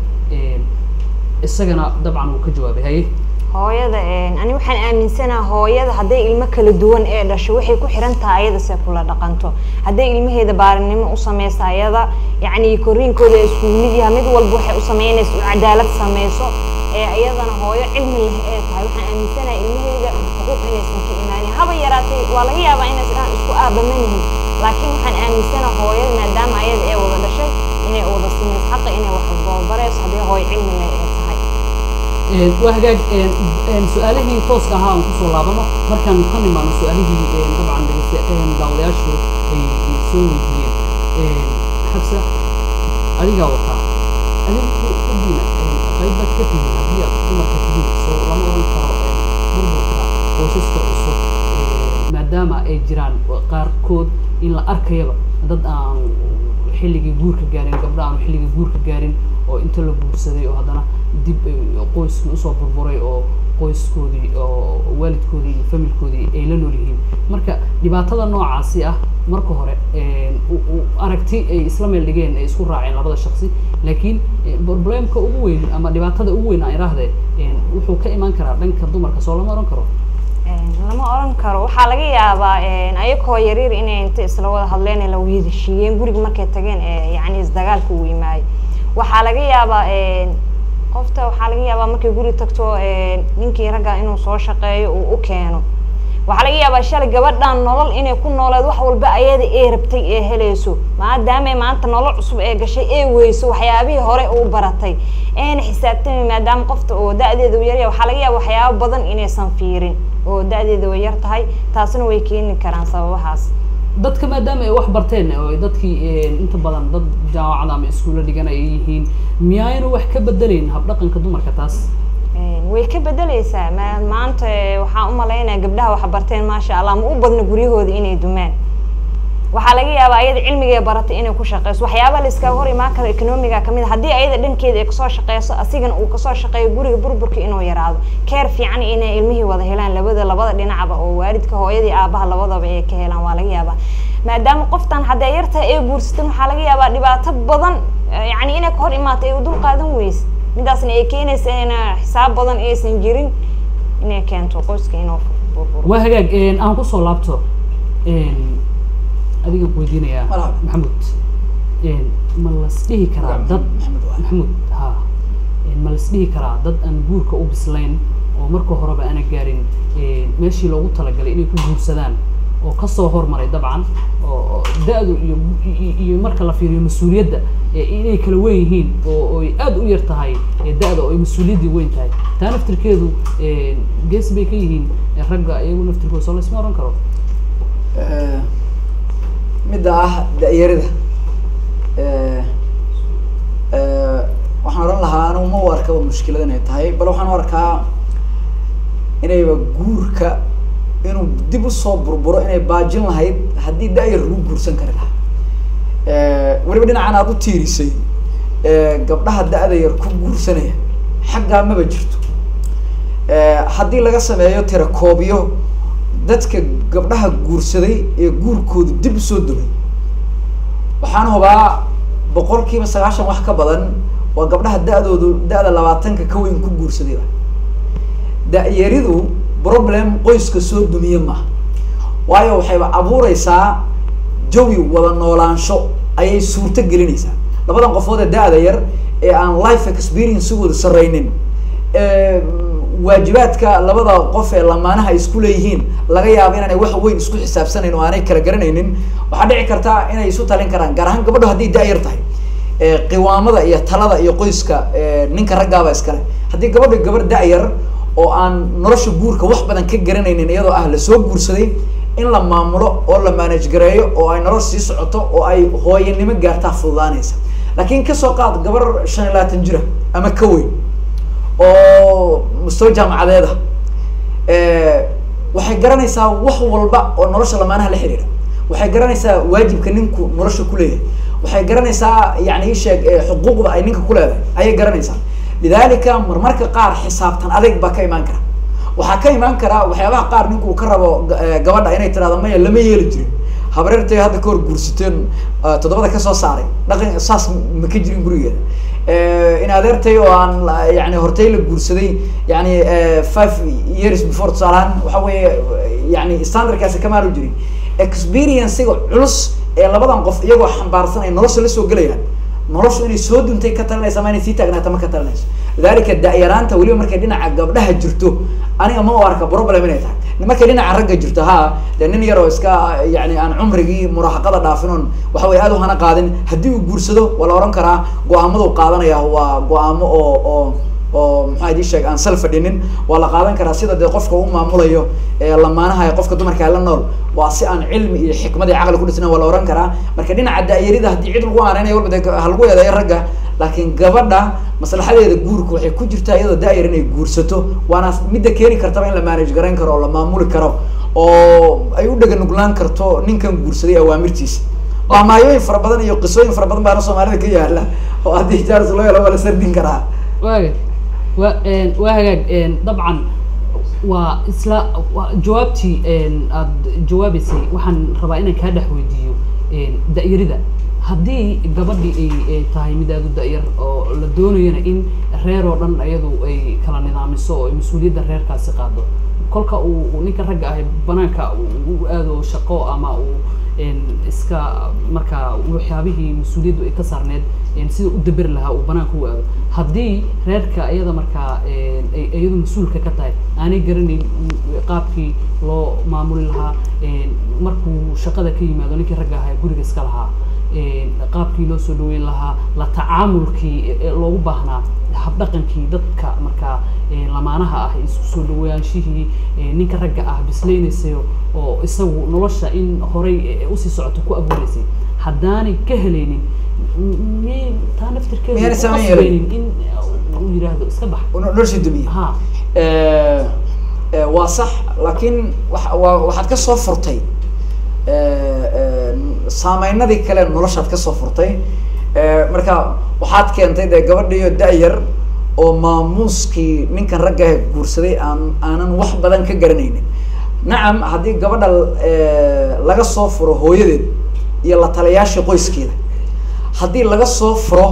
A: isagana dabcan wuu ka jawaabay haye
C: hooyada ani waxaan aaminsanaha hooyada hadday ilmo kala duwan ee dhasho waxay ku xiran tahay ayada se kula dhaqanto hadday ilmaheeda baarinimo u sameysa ayada yacni koriinkooda isku mid yaha mid walba waxay u sameynaysa u cadaalad sameyso ee iyadana hooyo cilmi leh ee tahay waxaan aaminsanaha ilmaheeda xuquuq inaysan ka imaanin haba yaraatay waa laga yaabaa inaysan dhan isku aabamanihin laakiin waxaan aaminsanaha hooyada maadaama ayada ee wada dhashay inay wada sameyso xaqa inay wax barbareyso hadday hooyo cilmi leh ee tahay
A: waa hagaag su-aalihii tooska ahaa aan kusoo laabano markaan ka nimaano su-aalihii dabcan dhegeysta daawadayaashu ay soo weydiiyeen xabsa adigaa wataa adigu udiina qaybaad ka tihiin haddii aad dumarka tihiin soo lama oran karo burburka qoysaska cusub maadaama ay jiraan qaarkood in la arkayaba dad aan xilligii guurka gaarin gabdha aan xilligii guurka gaarin oo inta la guursaday oo haddana dib qoyskii usoo burburay oo qoyskoodii oo waalidkoodii iyo familkoodii ay la nool yihiin marka dhibaatada noocaasi ah marka hore aragti ay isla meel dhigeen ay isku raaceen labada shaksi laakiin problemka ugu weyn ama dhibaatada ugu weyn aan idhaahdee wuxuu ka imaan karaa dhanka dumarka soo lama oran karo
C: lama oran karo waxaa laga yaabaa ayagoo yaryar inay inta isla wada hadleen ee la weheshiiyeen guriga markay tageen ee yacni isdagaalka uu yimaayay waxaa laga yaabaa qofta waxaa laga yaabaa markay guri tagto ninkii ragga inuu soo shaqeeyo uu u keeno waxaa laga yaabaa shalay gabadhan nolol inay ku nooleed wax walba ayada ee rabtay ee helayso maadaama maanta nolol cusub ee gashay ee weyso waxyaabihii hore uu baratay eena xisaabtami maadaama qofta oo da-deeda u yarya waxaa laga yaaba waxyaabo badan inaysan fiirin oo da-deeda way yar tahay taasina way keeni karaan sababahaas
A: dadka maadaama ay wax barteen oo dadkii inta badan dad jaamacada ama iskuulla dhigan ay yihiin miyaayna wax ka bedelayn habdhaqanka dumarka taas
C: way ka bedeleysaa ma maanta waxaan umalaynaya gabdhaha wax barteen maasha allah ma u badna guryahooda inay dumaan waxaa waxaa laga yaabaa ayada cilmigay baratay inay ku shaqeyso waxyaaba la iskaga hor imaan karo economiga kamid a haddii ayada dhankeeda ay kasoo shaqeyso asigana uu kasoo shaqeeyo guriga burburka inuu yaraado keer fiican inay ilmihii wada helaan labada labada dhinacba oo waalidka hooyadii aabaha labadaba ay ka helaan waa laga yaabaa maadaama qoftan hadday yartahay ay guursatan waxaa laga yaabaa dhibaato badan eh, yacni inay ka hor imaato ay u dul qaadan weyse midaasna ay keenaysa in xisaab badan aysan jirin inay keento qoyska inuu burburo
A: waa hagaag een, aan kusoo laabto een, adigan ku weydiinayaa
B: Marhaba.
A: maxamuud een, ma las dhihi karaa
B: Waa
A: dad
B: Maxamed waa.
A: maxamuud ha een, ma las dhihi karaa dad aan guurka u bislayn oo marka horeba aana gaarin een, meeshii loogu talagalay inay ku guursadaan oo kasoo hormaray dabcan oo oo da-du iyo iyo- iyo marka la fiiriyo mas-uuliyadda ee inay kala weyn yihiin oo oy aada u yar tahay ee da-da oo ay mas-uuliyaddii weyn tahay taa naftirkeedu een, gees bay ka yihiin ee ragga iyagu naftirkooda soo laysma oran karo
B: Eh, midda ah da-yarida Eh, eh, waxaan oran lahaa anigu ma u arkaba mushkilad inay tahay bal waxaan u arkaa inayba guurka inuu dib usoo burburo inay baajin lahayd haddii da-yar lagu guursan kari lahaa Eh, weliba dhinacan aada u tiirisay eh, gabdhaha da-da yar ku guursanaya xaggaa maba jirto Eh, haddii laga sameeyo tirakoobyo dadka gabdhaha guursaday ee guurkoodu dib usoo dubay waxaan hubaa boqolkiiba sagaashan wax ka badan waa gabdhaha da-doodu da-da labaatanka ka weyn ku guursadayba da-yaridu problem qoyska soo dumiye maaha waayo waxayba abuureysaa jawi wada noolaansho ayay suurto gelinaysaa labadan qofood ee da-da yar ee aan life experience-igooda sarreynin ee waajibaadka labada qof ee lamaanaha isku leeyihiin laga yaabo inaanay wax weyn isku xisaabsanayn oo aanay kala garanaynin waxaa dhici karta inay isu talin karaan gaar ahaan gabadho hadday da-yar tahay ee qiwaamada iyo talada iyo qoyska ee ninka raggaaba iskale haddii gabadha gabar da-yar oo aan nolosha guurka wax badan ka garanaynin iyadoo ah lasoo guursaday in la maamulo oo la manage gareeyo oo ay nolosha sii socoto oo ay hooyanimo gaartaa fududaanaysa laakiin kasoo qaad gabar shan iyo labaatan jira ama ka weyn oo mustawa jaamacadeeda waxay garanaysaa wax walba oo nolosha lamaanaha la xiriira waxay garanaysaa waajibka ninku nolosha kuleeyahay waxay garanaysaa yani isheeg xuquuqda ay ninka kuleedahay ayay garanaysaa lidalika marmarka qaar xisaabtan adeg baa ka imaan kara waxaa ka imaan kara waxyaabaha qaar ninku uu ka rabo gabadha inay tirahdo maya lama yeeli jirin habareertay hadda kahor guursateen toddobada kasoo saaray dhaqan saas ma ka jirin gurigeeda in adeertay oo aan yani hortay la guursaday yani five years before tusaalahaan waxa weeye yani standardkaasi kamaalu jirin experiencega culus ee labadan qof iyagoo xambaarsan ay nolosha la soo gelayaan noloshu inay soo duntay ka talinaysa ama inay sii taagnaata ma ka talinayso lidalika da-yaraanta weliba markay dhinaca gabdhaha jirto aniga ma u arka problem inay tahay markay dhinaca ragga jirto ha dee nin yaroo iska yani aan cumrigii muraahaqada dhaafin oon waxa weye aad u hana qaadin haddii uu guursado waa la ohan karaa go-aamadu qaadanaya waa go-aamo oo oo oo maxaa idii sheeg aan sal fadhinin waa la qaadan karaa sida dee qofka u maamulayo lamaanaha ee qofka dumarkaa la nool waa si aan cilmi iyo xikmad iyo caqli ku dhisna waa la ohan karaa marka dhinaca da-yarida haddii cid lagu aaneynaya walba de ha lagu eedeeyo ragga laakiin gabadha maslaxadeeda guurka waxay ku jirtaa iyadoo da-yar inay guursato waana midda keeni kartaba in la manage garayn karo oo la maamuli karo oo ay u dhega nuglaan karto ninkan guursaday awaamirtiisa maamaayooyin fara badan iyo qisooyin fara badan baana soomaalida ka yaala oo haddii jaaris loo helo waa la sardin karaa
A: waaga wa waa hagaag dabcan waa isla jawaabtii aada jawaabeysay waxaan rabaa inaan kaa dhex weydiiyo da-yarida haddii gabadhii ay tahay mid aada u da-yar oo la doonayana in reer oo dhan iyadu ay kala nidaamiso oo ay mas-uuliyadda reerkaasi qaado kolka uu ninka ragga ahay banaanka u aado shaqo ama uu iska markaa waxyaabihii mas-uuliyaddu ay ka saarneed sida u daberi lahaa uu banaanka u aado haddii reerka iyada markaa iyadu mas-uulka ka tahay aanay garanayn qaabkii loo maamuli lahaa markuu shaqada ka yimaado ninkii ragga ahaa guriga iska lahaa qaabkii loo soo dhaweyn lahaa la tacaamulkii loogu baahnaa habdhaqankii dadka markaa lamaanaha ah isku soo dhawaanshihii ninka ragga ah bislaynaysay oo isagu nolosha in horay usii socoto ku abuureysay haddaanay ka helaynin mi taa naftirkeeda qasbaynin in uu yidhaahdo iska bax
B: nolosha dumiya
A: ha
B: waa sax laakiin wa waa waxaad ka soo furtay saameynadii kale noloshaad kasoo furtay marka waxaad keentay dee gabadhiiyo da-yar oo maamuuskii ninkan raggaah guursaday aan aanan wax badan ka garanaynin nacam haddii gabadha laga soo furo hooyadeed iyo la taliyaashii qoyskeeda haddii laga soo furo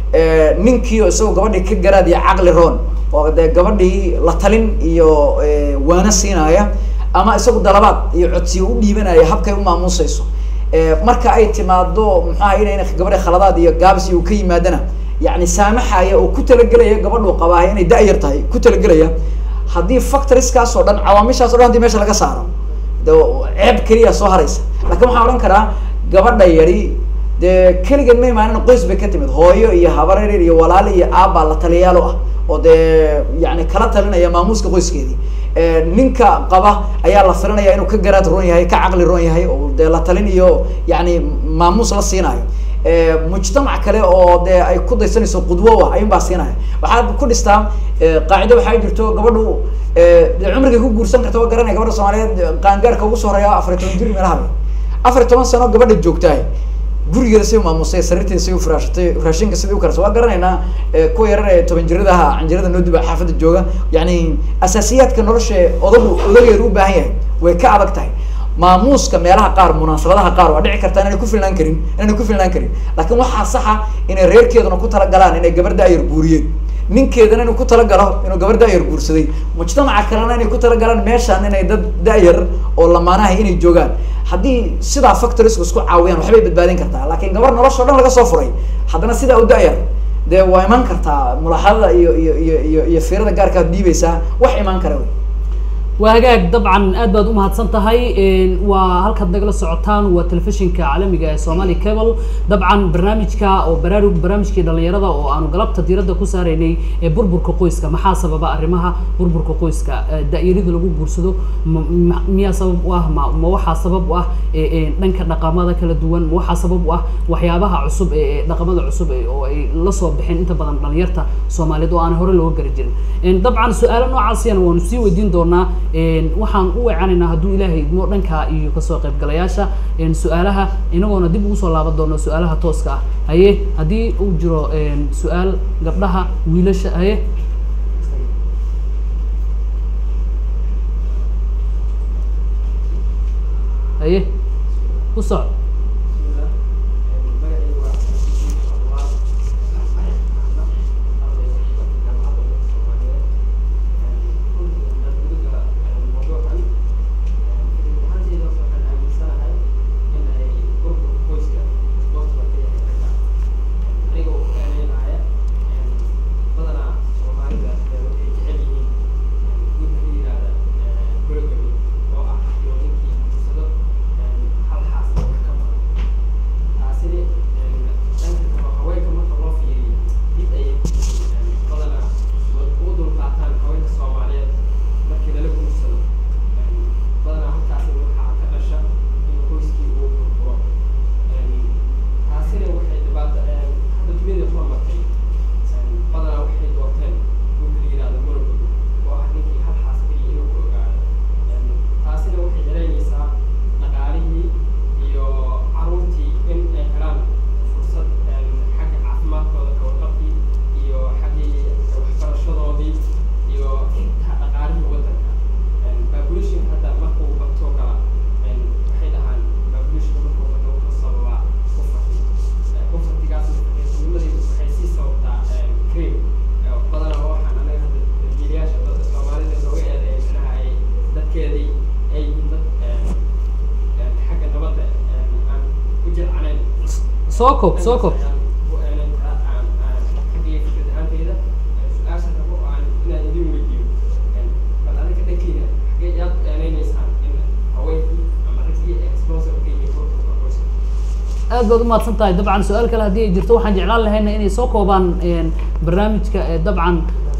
B: ninkii oo isagoo gabadhii ka garaad iyo caqli roon oo dee gabadhii la talin iyo waana siinaya ama isagu dalabaad iyo codsiyo u dhiibanaya habkay u maamuusayso marka ay timaado muxuaha inayna gabadha khaladaad iyo gaabis iyo ka yimaadana yani saamaxaya oo ku talagelaya gabadhuu qabaahay inay da-yar tahay ku talagelaya haddii factoriskaas oo dhan cawaamishaas o dhan hadii meesha laga saaro de ceeb keliya soo haraysa lakin waxaan odhan karaa gabadha yari dee keligeed ma imaanin qoys bay ka timid hooyo iyo habareer iyo walaali iyo aabbaa la taliyaalo ah oo dee yani kala talinaya maamuuska qoyskeedii ninka qaba ayaa la filanaya inuu ka garaad roon yahay ka caqli roon yahay oo dee la talin iyo yani maamuus la siinayo mujtamac kale oo dee ay ku daysanayso qudwo ah ayun baa siinaya waxaad ku dhistaa qaacido waxaa jirto gabadhu de cumrigay ku guursan karta waa garanaya gabadha soomaaliyeed qaangaarka ugu soo horeeya afar iyo toban jir meelaha afar iyo toban sano gabadha joogtahay gurigeeda si maamusay sariirteeda si ufuraashatay raashinka sidii u karsa waa garanaynaa kuwa yarar ee toban jiradaha canjirada noo diba xaafadda jooga yani asaasiyaadka nolosha odagu odageedu u baahan yahay way ka adag tahay maamuuska meelaha qaar munaasabadaha qaar waa dhici kartaa inayna ku filnaan karin inayna ku filnaan karin laakiin waxaa saxa inay reerkeeduna ku talagalaan inay gabar da-yar guuriyeen ninkeedana inuu ku talagalo inuu gabar da-yar guursaday mujtamaca kalena inay ku talagalaan meeshaan inay dad da-yar oo lamaanaha inay joogaan haddii sidaa factorisku isku caawiyaan waxbay badbaadin kartaa laakiin gabar nolosha o dhan laga soo furay haddana sidaa u da-yar dee waa imaan kartaa mulaaxadada iyo iyo iyo iyo iyo fiirada gaarkaad dhiibaysaa wax imaan kara wey
A: waa hagaag dabcan aad baad umahadsan tahay waa halkaad nagala socotaan waa telefishinka caalamiga ee somali cable dabcan barnaamijka oo baraarug barnaamijkii dhalinyarada oo aanu galabta diiradda ku saaraynay ee burburka qoyska maxaa sababa arrimaha burburka qoyska da-yarida lagu guursado miyaa sabab u ah ma ma waxaa sabab u ah dhanka dhaqamada kala duwan ma waxaa sabab u ah waxyaabaha cusub ee dhaqamada cusub oo ay la soo bixeen inta badan dhalinyarta soomaaliyeed oo aan hore looga gari jirin dabcan su-aalo noocaasiyana waanu sii weydiin doonaa waxaan u weecanaynaa hadduu ilaahay idmo dhanka iyo kasoo qaybgalayaasha su-aalaha inagoona dib ugu soo laaban doono su-aalaha tooska ah haye haddii uu jiro su-aal gabdhaha wiilasha haye haye ku soc soo kob soo kob aad baad umahadsan tahay dabcan su-aal kale haddii ay jirto waxaan jeclaan lahayna inay soo koobaan barnaamijka dabcan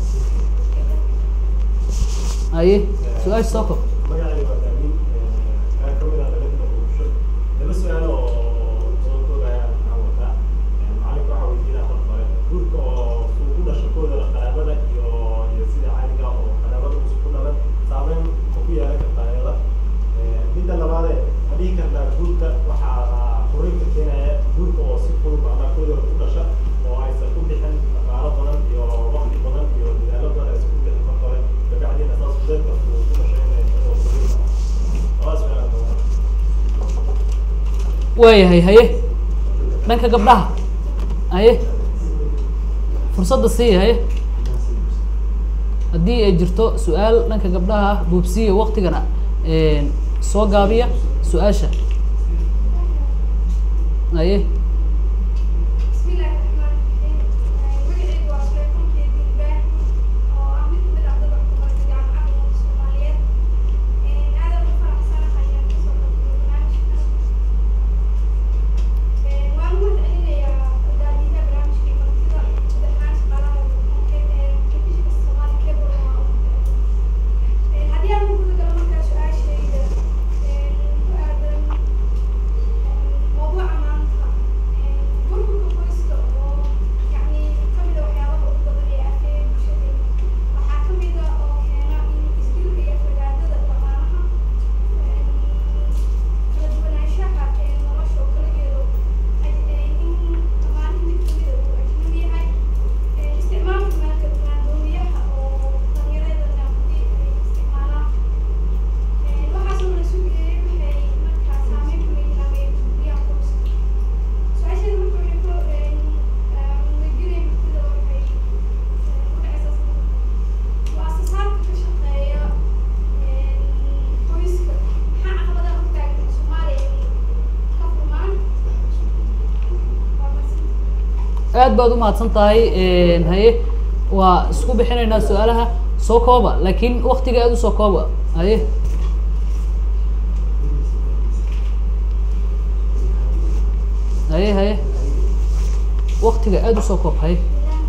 A: haye su-aasha soo koob
D: magacayga waa daamin kaa kamid ah dalada bulsho laba su-aal oo soo koogaya aan wataa macalinka waxaa weydiinaa mar hore guurka oo suu ku dhasho kooda qaraabada iyo iyo sida caadiga oo qaraabada usu ku dhalan saameyn ma ku yeelan kartaa iyada midda labaade ma dhihi kartaa guurka waxaa furinka
A: waayahay haye dhanka gabdhaha haye fursadda siiya haye haddii ay jirto su-aal dhanka gabdhaha ah buubsiya waktigana soo gaabiya su-aasha haye
E: بسم الله الرحمن الرحيم magacaygu waa Suleymaan Keedin Ibrahim oo ah mid kamid ah dadka ku barta jaamacadda ummadda Soomaaliyeed aad ugu faraxsanahay inaan kasoo qaybgalo barnaamijkan waan u mahadcelinayaa daadiyaha barnaamijka iyo martida guud ahaan shaqaalaha telefishinka Somali Cable oo aan u mahadcelinayo haddii aan ku guda galo markaa su-aashayda ku aadan موضوع maanta burburka qoyska oo yacni kamid a waxyaabaha ugu badan ee afeeya bulshadeena waxaa kamid a oo keena in isdilka iyo aflagaadada dhaqaalaha kala duwanaanshaha ee nolosha oo kala jeedo in dhammaanihii mid kamid a uu ajnabi yahay isticmaalka maalka maandooriyaha oo dhallinyaradana haddii ay isticmaalaan waxaasoo la sugayay waxay markaa saameyn ku leeyihiin ama ay burburiyaan qoyska su-aasheeda marka waxay ku weydiinaya martida waxay ku dhacaysaa waa asasaarka ka shaqeeya qoyska maxaa caqabadaha hortaagan soomaaliya ay ka furmaan waa mahadsan
A: aad baad u mahadsan tahay haye waa isku bixinaynaa su-aalaha soo kooba laakiin waktiga aad usoo kooba haye haye haye waktiga aad usoo koob haye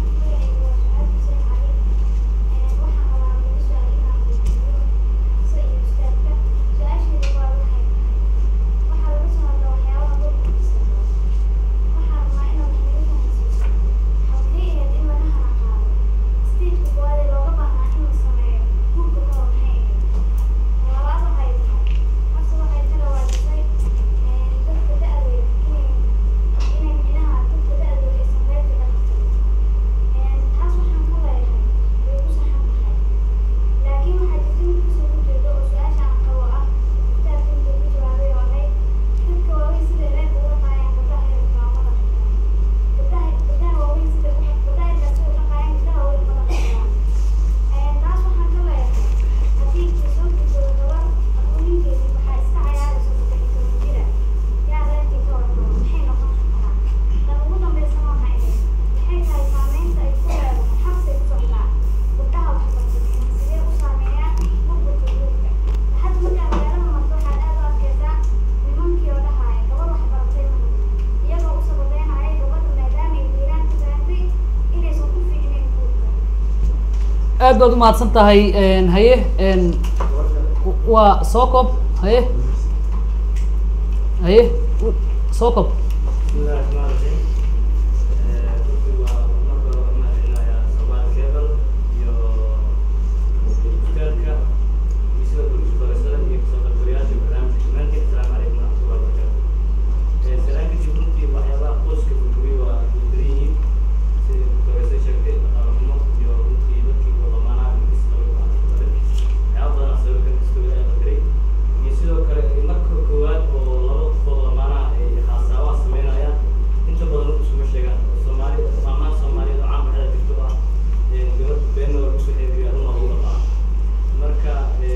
E: taas waxaan ka leeyahay way ku saxan tahay laakiin waxaa jirta mid kasoo horjeeda oo su-aasha aan qabo ah kitaabka intuu ku jawaabay oo ahayd dadka waaweyn sida reerka uga qaayaan gabdhaha yarka waa madax xiran gabdhaha gabdhaha waaweyn sida uga gabdhaha yarka sida uga qaayaan gabdhaha waaweyn madax xiran taas waxaan ka leeyahay haddii kasoo guursado gabar aqooninkeedii waxaa iska cayaarayso saddex iyo toban jira yaa reerkii ka warqabo maxay noqon kartaa tan ugu dambeysana waxay ahayd maxay tahay saameynta ay ku leedahay xabsi ay ku socdaa gabdhaha waxbartay sidee u saameeyaan burburka guurka hadda markaa magaalada marto waxaad aad u arkaysaa nimankii oo dhahaya gabar waxbaratay mahad iyagoo u sababeynaya gabadha maadaama ay deegaan ka gaartay inaysan ku fiicnayn guurka
A: aad baad u mahadsan tahay haye waa soo koob haye haye soo koob
F: بسم الله الرحمن الرحيم runtii waa marka hore waxaan mahadcelinayaa Somali Cable iyo ustaadka iyo sidoo kale isbarashada iyo kasoo qaybgalayaasha barnaamijka dhammaantiin asalaamu calaykum waraxmatullahi wabarakaatu salaan kadib runtii waxyaabaha qoyska burburiya waa burburin yihiin sida doorasay sheegtay dhaqaale xumo iyo runtii dadkii wadamaanaha ingis qabay waa badan waxyaaba badan aa sabab ka kastoo ilaahay qadaray iyo sidoo kale marka koowaad oo laba qofood lamaanaha ay xaasaabaha sameynayaan inta badan u iskuma sheegaan oo soomaali maamaha soomaaliyeed oo caan baxda jirto ah gabadh beenna waa lagu soo xeebiyaa runa lagu dhaqaa marka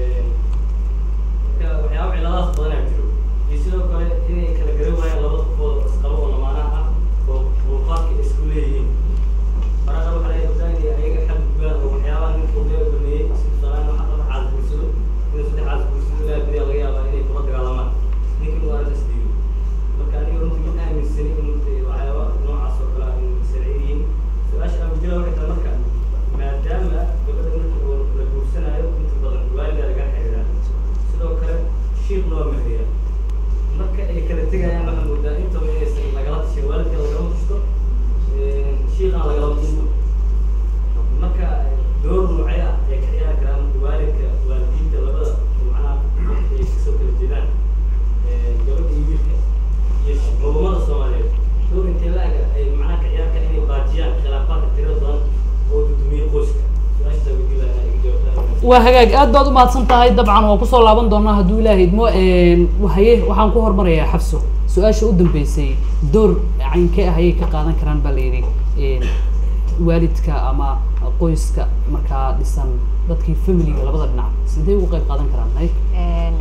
F: marka waxyaaba ciladaas badanaa jiro iyo sidoo kale inay kala garan waayaan laba qofood oo isqabo oo lamaanaha ah oo muuqaalka ay isku leeyihiin marka qaar waxaa laga gabdhaha inay ayaga xad gudbaan oo waxyaabaha ninka uu leeyahay baneeyey si tusaale ahaan waxa qaar xaas guursado inuu saddex xaas guursado ilaa beriyaa laga yaabaa inay kula dagaalamaan ninkan uu arrintaas diido marka aniga runtii ma aaminsani in dee waxyaaba noocaas oo kale ah in sharci yihiin su-aasha aan wajilaa waxay tahay marka maadaama gabadha marka oo la guursanayo inta badan waalida laga xiriiraa sidoo kale shiiq loo meheriya marka ay kala tegayaan waxaa moodaa intaba inaysan lagala tashin waalidka lagalama tashto shiiqana lagalama tashto marka door noocee ah ay ka ciyaari karaan waalidka waalidiinta labada macnaha dadka ay kasoo kala jeedaan gabadha iyo wiilka iyo culummada soomaaliyeed door intee la-ega ay macnaha ka ciyaari karaan inay baajiyaan khilaafaadka tirada badan oo dudumiye qoyska su-aashaa weydiin lahaa iga jawaabtaa
A: waa hagaag aad baad u mahadsan tahay dabcan waan kusoo laaban doonaa hadduu ilaah idmo haye waxaan ku hormarayaa xabso su-aasha u dambeysay door caynkee ah ayay ka qaadan karaan baa la yidhi een, waalidka ama qoyska markaa dhisan dadkii familiga labada dhinac sidee ugu qayb qaadan karaan hay
C: Een,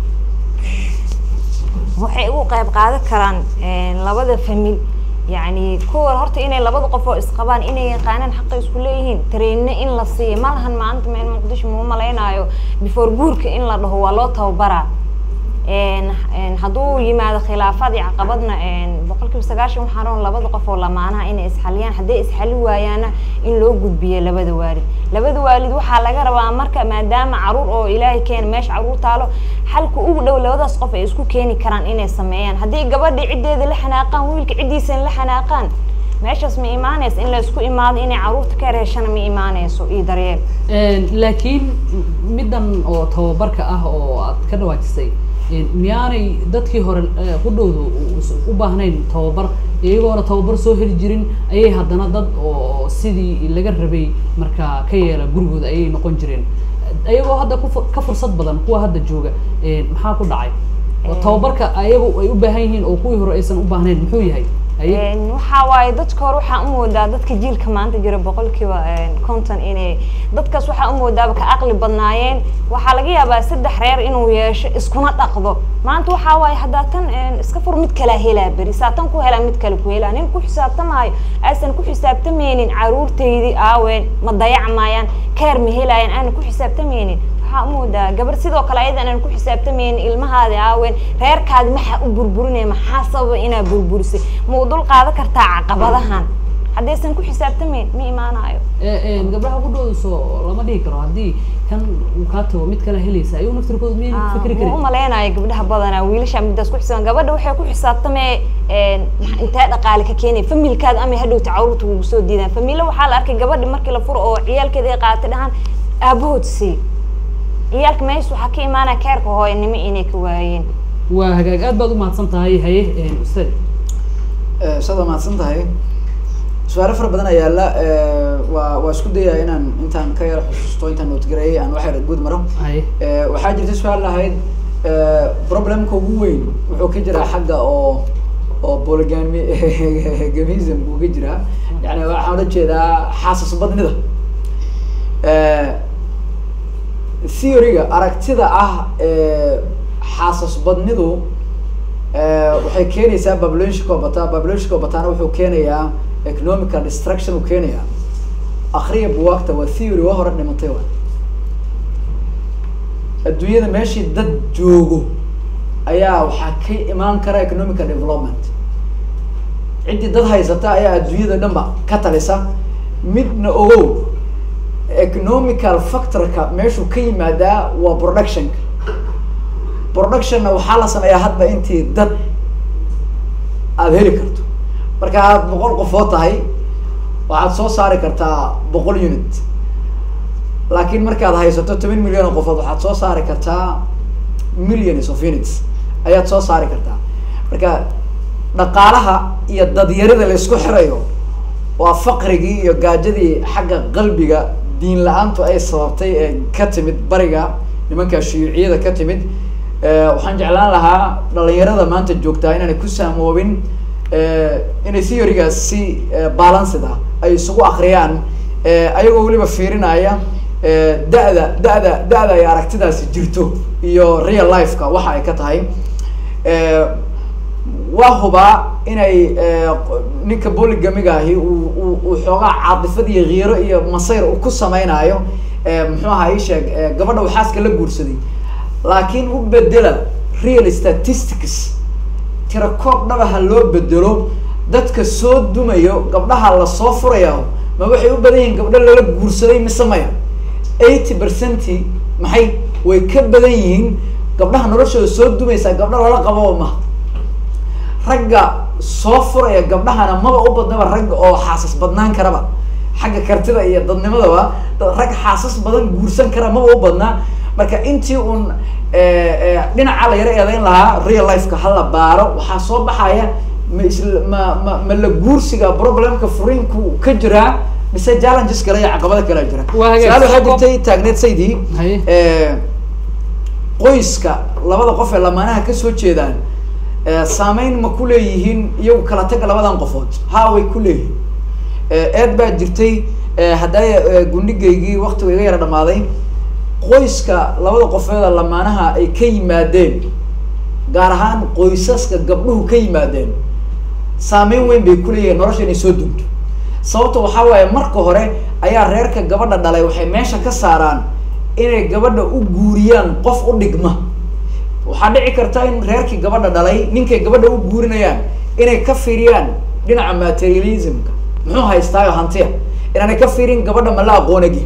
C: waxay ugu qayb qaadan karaan een, labada famil yacni kuwa horta inay labada qof oo isqabaan inay yaqaanaan xaqa isku leeyihiin tareenna in la siiyo ma lahan maanta meel muqdisho muu malaynaayo before guurka in la dhaho waa loo tababaraa een een hadduu yimaado khilaafaad iyo caqabadna een boqolkiiba sagaashan waxaa roon labada qof oo lamaanaha inay isxaliyaan hadday isxali waayaana in loo gudbiyo labada waalid labada waalid waxaa laga rabaa marka maadaama caruur oo ilaahay keena meesha caruur taalo xalka ugu dhow labadaas qof ay isku keeni karaan inay sameeyaan haddii gabadha ciddeeda la xanaaqaan wiilka ciddiisana la xanaaqaan meeshaas ma imaanaysa in la isku imaado inay caruurta ka reeshana ma imaanayso iyo daryeel
A: Een, laakiin middan oo tababarka ah oo aad ka dhawaajisay een, miyaanay dadkii hore eh, qudhowdu u- u baahnayn tababar iyagoona tababar soo heli jirin ayay haddana dad oo sidii laga rabay markaa ka yeela gurigooda ayay noqon jireen ayagoo hadda ku fu- ka fursad badan kuwa hadda jooga een, maxaa ku dhacay oo tababarka ayagu ay u baahan yihiin oo kuwii hore aysan u baahnayn muxuu yahay haye
C: Een, waxaa waaye dadka hore waxaa u moodaa dadka jiilka maanta jira boqolkiiba een, konton inay dadkaas waxaa u moodaaba ka aqli badnaayeen waxaa laga yaabaa saddex reer inuu yeesho iskuna dhaqdo maanta waxaa waaye haddaa tan een, iska fur mid kalaa helaa beri saa tan ku helaa mid kale ku helaa nin ku xisaabtamaayo aysan ku xisaabtamaynin caruurtaydii aaween ma dayacmayaan keer ma helaayaan aanan ku xisaabtamaynin waxaa u moodaa gabar sidoo kale ayadan aan ku xisaabtamaynin ilmahaadi aaween reerkaadi maxaa u burburinaya maxaa sababa inaa burburisay ma u dul qaadan kartaa caqabadahan haddaysan ku xisaabtamayn ma imaanayo
A: Ee, een, gabdhaha qudhooda soo lama dhihi karo haddii kan uu kaa tago mid kale helaysa ayuu naftirkooda miyay
C: Ah,
A: fikri
C: ma u
A: karin
C: malaynayo gabdhaha badanaa wiilasha midaas ku xisaabtan gabadha waxay ku xisaabtamee een, maxa- intee dhaqaale ka keenaya familkaada ama hadhowta caruurta kugu soo diidaan familo waxaa la arkay gabadhi markii la furo oo ciyaalkeeda ay qaadatay dhahaan aabahood sii ciyaalka meesha waxaa ka imaanaya keerka hooyanimo inay ka waayeen
A: waa hagaag aad baad u mahadsan tahay haye een, ustaad
B: saad waa mahadsan tahay su-aalo fara badan ayaa yaala waa waa isku dayaya inaan intaan ka yara xusuusto intaan noodgareeyay aan wax yar guud maro
A: haye
B: Eh, waxaa jirta su-aal lahayd eh, problemka ugu weyn wuxuu ka jiraa xagga oo oo polygamy gamism buu ka jiraa yani waxaan ula jeedaa xaasas badnida Eh, theory-ga aragtida ah ee xaasas badnidu eh, waxay keenaysaa populationka oo bataa populationka oo bataana wuxuu keenayaa economical destruction uu keenayaa akriya buwaagta waa theory waa hore dhimatay waa adduunyada meeshii dad joogo ayaa waxaa ka imaan kara economical development ciddii dad haysata ayaa adduunyada dhan ba ka talisa midna ogow economical factorka meeshuu ka yimaadaa waa productionka productionna waxaa la sameeyaa hadba intii dad aada heli karto marka aad boqol qofood tahay waxaad soo saari kartaa boqol unit laakiin markaad haysato toban milyan oo qofood waxaad soo saari kartaa millions of units ayaad soo saari kartaa marka dhaqaalaha iyo dadyarida la isku xirayo waa faqrigii iyo gaajadii xagga qalbiga diin la-aantu ay sababtay ee ka timid bariga nimanka shiiciyada ka timid Eh, waxaan jeclaan lahaa dhalinyarada maanta joogtaa inaanay ku saamoobin eh, inay theorygaas si eh, balanced ah ay isugu akriyaan eh, ayagoo weliba fiirinaya eh, da-da da-da da-da ay aragtidaasi jirto iyo real lifeka waxa ay ka tahay Eh, waa hubaa inay eh, ninka bolygamiga ahi uu uu- uu xoogaa caadifad iyo kiiro iyo masayr uu ku sameynaayo eh, muxuu ahaa ii sheeg eh, gabadha uu xaaska la guursaday laakiin u bedela real statistics tira koob dhabaha loo bedelo dadka soo dumayo gabdhaha lasoo furaya ma waxay u badan yihiin gabdho lala guursaday mise maya eighty percenti maxay way ka badan yihiin gabdhaha noloshooda soo dumaysaa gabdho lala qabo ma ragga soo furaya gabdhahana maba u badnaba ragga oo xaasas badnaan karaba xagga kartida iyo dadnimadaba dad- rag xaasas badan guursan kara maba u badnaa marka intii uun eh, eh, dhinaca la yaro eedeyn lahaa real lifeka hala baaro waxaa soo baxaya ma isla ma ma ma la guursiga problemka furiinku ka jiraa mise challenges kale iyo caqabado kale jira
A: Waa hagaag.
B: su-aal waxaa jirtay taagneed saydii
A: Haye.
B: eh, qoyska labada qof ee lamaanaha kasoo jeedaan Eh, saameyn ma ku leeyihiin iyagu kala taga labadan qofood ha way ku leeyihiin Eh, eed baa jirtay eh, haddaa gundhigaygii waktiga iga yara dhamaaday qoyska labada qofeeda lamaanaha ay ka yimaadeen gaar ahaan qoysaska gabdhuhu ka yimaadeen saameyn weyn bay kuleeyihiin nolosha inay soo dunto sababta waxaa waaye marka hore ayaa reerka gabadha dhalay waxay meesha ka saaraan inay gabadha u guuriyaan qof u dhigma waxaa dhici karta in reerkii gabadha dhalay ninkay gabadha u guurinayaan inay ka fiiriyaan dhinaca materialismka muxuu haystaayo hantiya inaanay ka fiirin gabadha ma la aqoonagi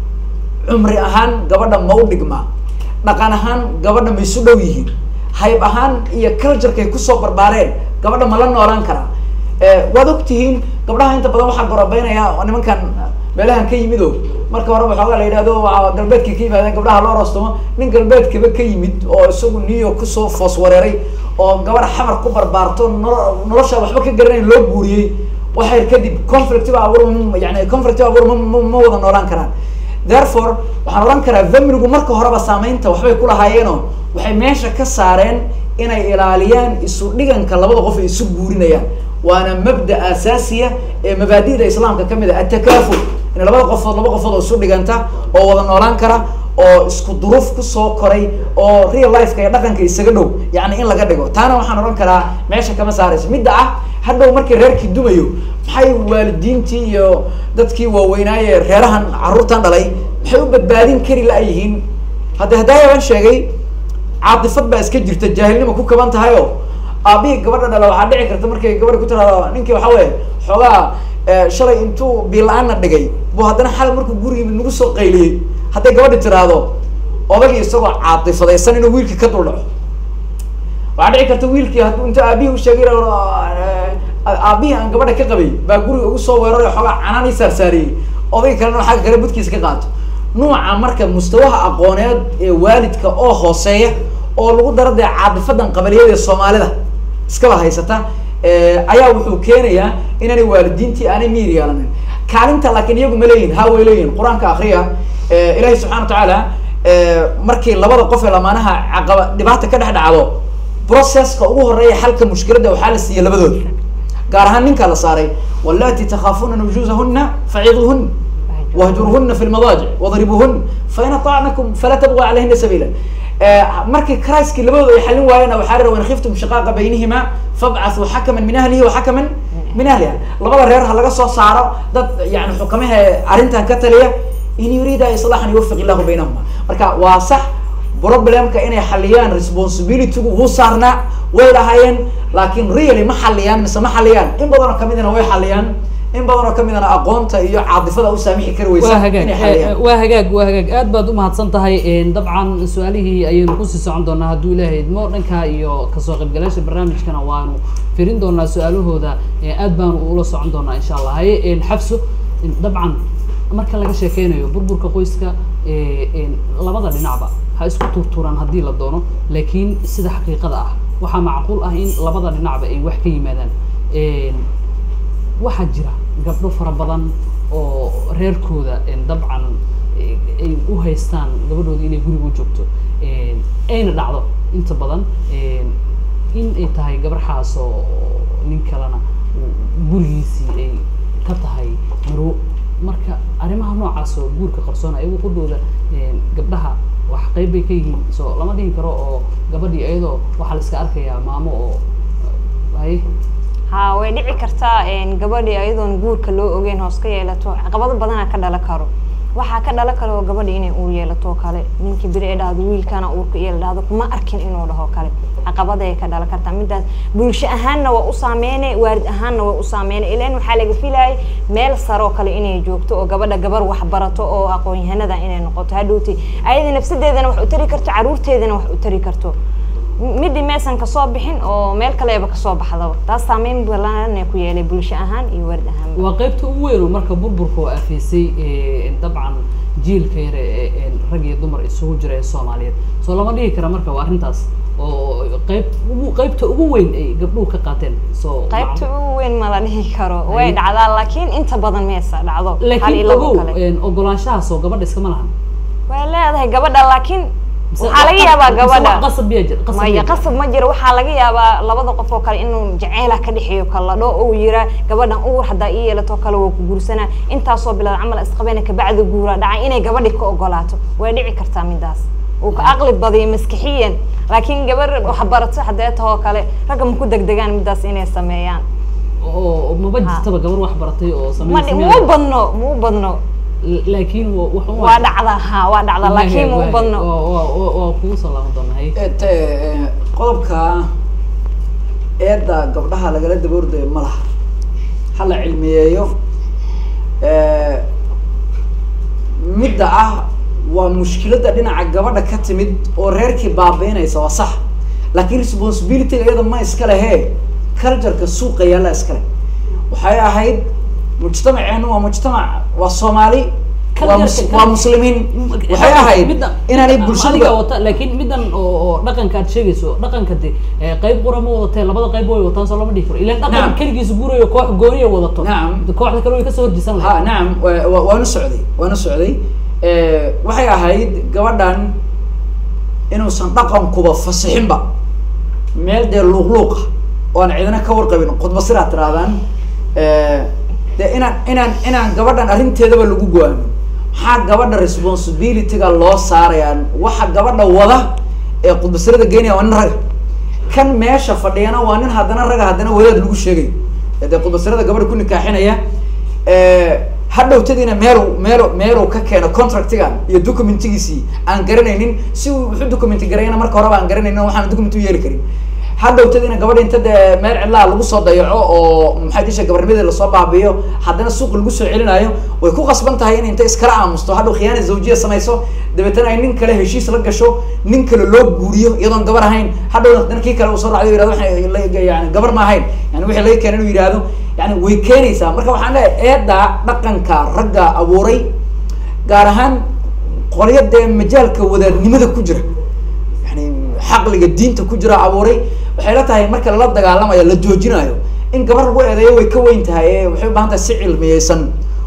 B: cumri ahaan gabadha ma u dhigmaa dhaqan ahaan gabadha ma isu dhow yihiin hayb ahaan iyo culturekay kusoo barbaareen gabadha ma la noolaan karaa Eh, waad ogtihiin gabdhaha inta badan waxaa gorabeynaya nimankan meelahan ka yimid o marka hore waxoogaa la yidhahdo waa galbeedka ka yimaadeen gabdhaha loo roostomo nin galbeedkaba ka yimid oo isagu new york kusoo foos wareeray oo gabadha xamar ku barbaarto nolo nolosha waxba ka garanayn loo guuriyey waxay kadib conflict ba abuur yani conflict ba abuur ma ma ma wada noolaan karaan therefore waxaan odhan karaa familigu marka horeba saameynta waxbay kulahaayeenoo waxay meesha ka saareen inay ilaaliyaan isu dhiganka labada qof ay isu guurinayaan waana mabda asaasiya ee mabaadi'da islaamka kamid ah atakaaful in labada qofood laba qofood oo isu dhiganta oo wada noolaan kara oo isku duruuf kusoo koray oo real lifeka iyo dhaqanka isaga dhow yani in laga dhigo taana waxaan odhan karaa meesha kama saarayso midda ah hadhow markii reerkii dumayo maxay waalidiintii iyo dadkii waaweynaaye reerahan carruurtan dhalay maxay u badbaadin kari la-yihiin hadda haddaaya baan sheegay caatifad baa iska jirta jaahilnima ku kaban tahay o aabihii gabadha dhala waxaa dhici karta markay gabadha ku tiraado ninkii waxa weye xoogaa eh, shalay intuu biila-aana dhigay bu haddana xal markuu gurigii nagu soo qayliyey hadday gabadhi tiraahdo odagii isagoo caatifadaysan inuu wiilkii ka dul dhaco waxaa dhici karta wiilkii hadduu inta aabihii u sheegay aabihii aan gabadha ka qabay baa guriga ugu soo weeraray xoogaa canaan ii saarsaariyey odayga kalena xagga kale budkiisa ka qaato nuuca marka mustawaha aqooneed ee waalidka oo hooseeya oo lagu daro dee caadifadan qabaliyada ee soomaalida iskaba haysata eh, ayaa wuxuu keenayaa inaanay waalidiintii aanay miir yeelanin kaalinta laakiin iyagu ma leeyihin ha way leeyihin qur-aanka akriya eh, ilaahi subxana wa tacaala eh, markii labada qof ee lamaanaha caqaba dhibaata ka dhex dhacdo processka ugu horeeya xalka mushkiladda waxaa la siiyey labadooda gaar ahaan ninkaa la saaray wallati takhaafuna nujuusahuna faciduuhun wahjurhuna fi lmadaajic wadribuhun fain aطacnakum fala tabgu calayhina sabiila markii craiskii labadooda ay xalin waayeen waxaa rira wain khiftum shiqaaqa baynihima fabcathuu xakaman min ahlihi wa xakaman min ahliha labada reer ha laga soo saaro dad yani xukamaha arrintan ka taliya in yuriida islaaxan yuwafiq illahu baynahuma marka waa sax problemka inay xaliyaan responsibilitygu wuu saarnaa way lahaayeen laakiin really ma xaliyaan mise ma xaliyaan in badanoo kamidana way xaliyaan in badanoo kamidana aqoonta iyo caadifada u saamixi kari weysa
A: waa hagaag
B: inay xaliyaan
A: eh, waa hagaag waa hagaag aad baad umahadsan tahay En, dabcan su-aalihii ayaynu kusii socon doonaa hadduu ilaahay idmo dhanka iyo kasoo qaybgalayaasha barnaamijkana waanu firin doonaa su-aalahooda eh, aad baanu ula socon doonaa insha allah haye en, xafso en, dabcan marka laga sheekeynayo burburka qoyska eh, en, labada dhinacba ha isku turturaan haddii la doono laakiin sida xaqiiqada ah waxaa macquul ah in labada dhinacba ay wax ka yimaadaan En, waxaa jira gabdho fara badan oo reerkooda en, dabcan eh, ay u haystaan gabadhooda inay guriga u joogto En, ayna dhacdo inta badan en, in ay tahay gabarxaas oo nin kalena uu gurigiisii ay ka tahay marwo marka arrimaha noocaas oo guurka qarsoona ayagu qudhooda en, gabdhaha wax qayb bay ka yihiin so lama dhihi karo oo gabadhii iyadoo waxaa la iska arkayaa maamo oo hay
C: ha way dhici kartaa een, gabadhii ayadoon guurka loo ogeyn hoos ka yeelato caqabado badanaa ka dhalan karo waxaa ka dhalan karo gabadhi inay uur yeelato oo kale ninkii beri ay dhahdo wiilkana uurka yeela dhahdo kuma arkin inuu dhaho kale caqabaday ka dhalan kartaa midaas bulsho ahaanna waa u saameyne waalid ahaanna waa u saameyne ilan waxaa laga filayay meel sare oo kale inay joogto oo gabadha gabar wax barato oo aqoon-yahanada inay noqoto hadhowti ayada nafsadeedana wax u tari karto caruurteedana wax u tari karto midii meesan kasoo bixin oo meel kaleeba kasoo baxdaba taas saameyn balan ku yeelay bulsho ahaan iyo waalid ahaan
A: waa qaybta ugu weyn oo marka burburka oo afeysay eh, dabcan jiilka yare ee ee rag iyo dumar isugu jira ee soomaaliyeed soo lama dhihi kara marka waa arrintaas oo qayb ugu qaybta ugu weyn ay gabdhuhu ka qaateen soo
C: qaybta ugu weyn ma la dhihi karo way dhacdaa laakiin inta badan meesa dhacdo hal iyo
A: laakiin
C: labo
A: ogow
C: kale
A: en, ogolaanshahaas oo gabadha iskama lahan
C: way leedahay gabadha laakiin
A: Mise
C: waxaa laga
A: wax-
C: yaabaa
A: mise
C: gabadha
A: wax qasab miyaa jira qasab
C: maya
A: miyaa jira?
C: qasab ma jiro waxaa laga yaabaa labada qof oo kale inuu jaceyla ka dhexeeyo kaladho uu yiraa gabadhan uur haddaa ii yeelato kale waa ku guursanaa intaasoo bilood camal isqabeyna kabacdi guura dhacay inay gabadhi ka ogolaato way dhici kartaa midaas uu ka aqli badiyo maskixiyan laakiin gabar wax barato haddee tahoo kale ragga ma ku degdegaan midaas inay sameeyaan
A: oo oo maba jirtaba gabar wax baratay oo
C: ma
A: sameyn
C: muu badno muu badno
A: laakiin wa- wax un
C: waa dhacdaa ha waa dhacdaa laakiin muu badno
A: waa kugu soo laaban doonaa hay
B: Et, eh, qodobka eedda gabdhaha lagala daba ordayo ma laha ha la cilmiyeeyo Eh, midda ah waa mushkiladda dhinaca gabadha ka timid oo reerkii baabiinaysa waa sax laakiin responsibilityga iyada ma iska lehe cultureka suuqa yaalla iskale waxay ahayd mujtamaceenu waa mujtamac waa soomaali waa mus-
A: Culture-ka-
B: waa muslimiin waxay ahayd
A: Midda-
B: inaanay
A: adiga
B: bulshada
A: wata laakiin middan oo oo dhaqanka aad sheegayso dhaqanka de eh, qayb qura ma wadatee labada qayb way wataan soo lama dhihi karo ilaan dhaqan
B: Nacam.
A: keligiisa guurayo koox gooniya wadato
B: Nacam.
A: de kooxda kale way kasoo horjisan
B: ha nacam wa- wa- waanu socday waanu socday Eh, waxay ahayd gabadhan inuusan dhaqankuba fasixinba meel dee luuqluuqa oo aan cidina ka warqabin khudba sidaa tirahdaan Eh, dee inaan inaan inaan gabadhan arrinteedaba lagu go-aamin maxaa gabadha responsibilityga loo saarayaan waxa gabadha wada ee khudbasirada geynaya waa nin raga kan meesha fadhiyana waa nin haddana raga haddana wadaad lagu sheegay ee dee khudbasirada gabadha ku nikaaxinaya hadhowtadiina meelu meelu meelu ka keeno contractigan iyo documentigiisii aan garanaynin si uu wuxuu documenti garayana marka horeba aan garanaynin waxaan document u yeeli karin hadhowtadiina gabadha inta dee meel cidlaha lagu soo dayaco oo maxay disha gabarnimadii lasoo baabiyo haddana suuq lagu soo celinayo way ku qasban tahay in inta iskala aamusto hadhow khiyaana zawjiya samayso dabeetana ay nin kale heshiis la gasho nin kale loo guuriyo iyadoon gabar ahayn hadhowna haddana kii kale uu soo racdo yirahdo waxay la- yani gabar ma ahayn yani wixii laga keenay inuu yihahdo yani way keenaysaa marka waxaan leeyahay eedda dhaqanka ragga abuuray gaar ahaan qolyo dee majaalka wadaadnimada ku jira yani xaqliga diinta ku jira abuuray waxay la tahay marka lala dagaalamayo la joojinayo in gabar lagu eedeeyo way ka weyn tahay ee waxay u baahan tahay si cilmiyeysan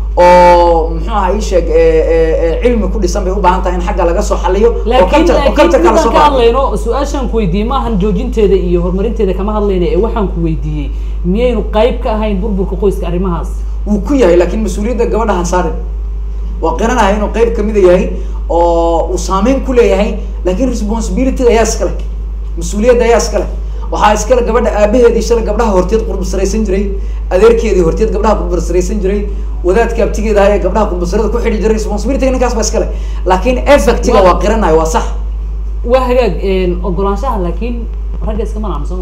B: oo muxuu aha ii sheeg ee- ee- ee cilmi ku dhisan bay u baahan tahay in xagga laga soo xaliyo oo
A: laakiin
B: culture- oo
A: laakiin
B: culture-ka
A: midaan
B: lasoo
A: ka
B: qaado.
A: hadlayno su-aashaan ku weydiiyey maahan joojinteeda iyo horumarinteeda kama hadlayna ee waxaan ku weydiiyey miyaynu qayb ka ahayn burburka qoyska arrimahaas
B: wuu ku yahay laakiin mas-uuliyadda gabadha ha saarin waa qiranahay inuu qeyb kamida yahay oo uu saameyn ku leeyahay laakiin responsibilityga ayaa iskale mas-uuliyadda ayaa iskale waxaa iskale gabadha aabaheedii shalay gabdhaha horteed qurbasaraysan jiray adeerkeedii horteed gabdhaha qurbasaraysan jiray wadaadka abtigeeda ahaa ee gabdhaha qurbasarada ku xidhi jiray responsibilityga ninkaas baa iskale laakiin effectiga waa qiranahay waa sax
A: waa hagaag ogolaanshaha laakiin ragga iska manacno soo ma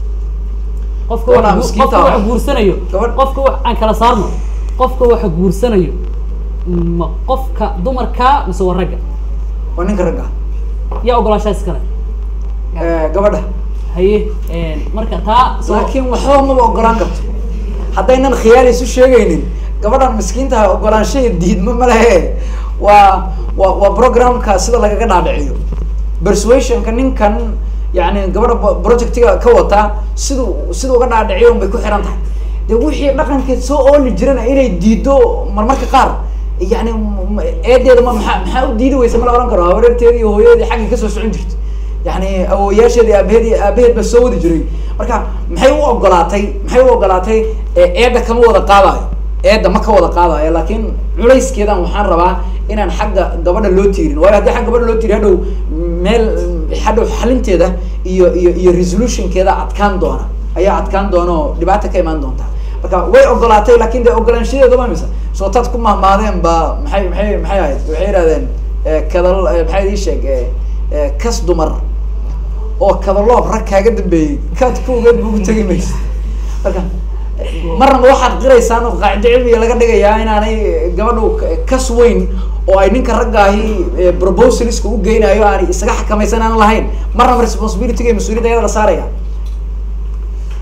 A: qofka
B: Gabadha
A: wax gu-
B: miskiinta
A: qofka
B: ah.
A: wax guursanayo
B: Gabadh-
A: qofka wax aan kala saarno qofka waxa guursanayo ma qofka dumarka mise waa ragga
B: waa ninka ragga
A: yaa ogolaanshaha iskale
B: Eh, gabadha
A: haye marka taa soo-
B: laakiin waxba maba ogolaan karto haddaynan khiyaal isu sheegaynin gabadhan miskiintaha ogolaanshaha diidma ma lehe waa waa waa programka sida lagaga dhaadhiciyo persuasionka ninkan yani gabadha bo- projectiga ka wata siduu siduu uga dhaadhiciyo un bay ku xiran tahay de wixii dhaqankeed soo ooli jirana inay diido marmarka qaar yani m- m- eedeeda ma maxaa maxaa u diidi weysa ma la ohan karo habareerteedi iyo hooyadeedii xaggii kasoo socon jirta yani awooyaasheedi aabaheed aabaheed baa soo wadi jiray marka maxay u ogolaatay maxay u ogolaatay ee eedda kama wada qaadayo eedda ma ka wada qaadayo laakiin culayskeedan waxaan rabaa inaan xagga gabadha loo tiirin waayo haddii xagga gabadha loo tiiri hadhow meel hadhow xalinteeda iyo iyo iyo resolutionkeeda adkaan doona ayaa adkaan doona oo dhibaata ka imaan doonta marka way ogolaatay laakin de ogolaanshadeeda waa misa soo taad ku mahmaadeen ba maxay maxay maxay ahayd waxay yihahdeen eh, kadal eh, maxay ii sheeg eh, eh, kas dumar oo kadaloob rag kaaga dambeeyey kaad ku ogeed ba ugu tegi maysa marka marnaba waxaad qiraysaan oo qaacido cilmiga laga dhigayaa inaanay gabadhu k- kas weyn oo ay ninka raggaahi eh, proposaliska u geynayo aanay isaga xakamaysan aan lahayn marnaba responsibilityga iyo mas-uuliyadda ayada la saaraya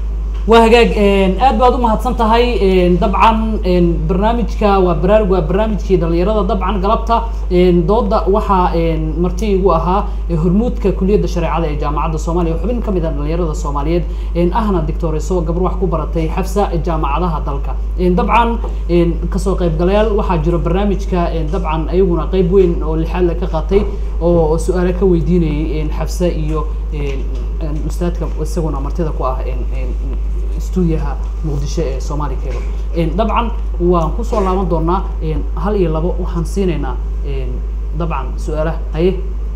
A: waa hagaag aad baad u mahadsan tahay dabcan barnaamijka waa baraarug waa barnaamijkii dhalinyarada dabcan galabta dooda waxaa marti igu ahaa hormuudka kuliyadda shareecada ee jaamacadda soomaaliya xubin ka mid ah dhalinyarada soomaaliyeed ahna dictoreso gabar wax ku baratay xabsa jaamacadaha dalka dabcan kasoo qaybgalayaal waxaa jiro barnaamijka dabcan ayaguna qeyb weyn oo lixaad ka qaatay oo su-aale ka weydiinayay xabsa iyo ustaadka isaguna martida ku ah stuudiyaha muqdisho ee somali cable dabcan waan kusoo laaban doonaa hal iyo labo waxaan siinaynaa dabcan su-aalaha haye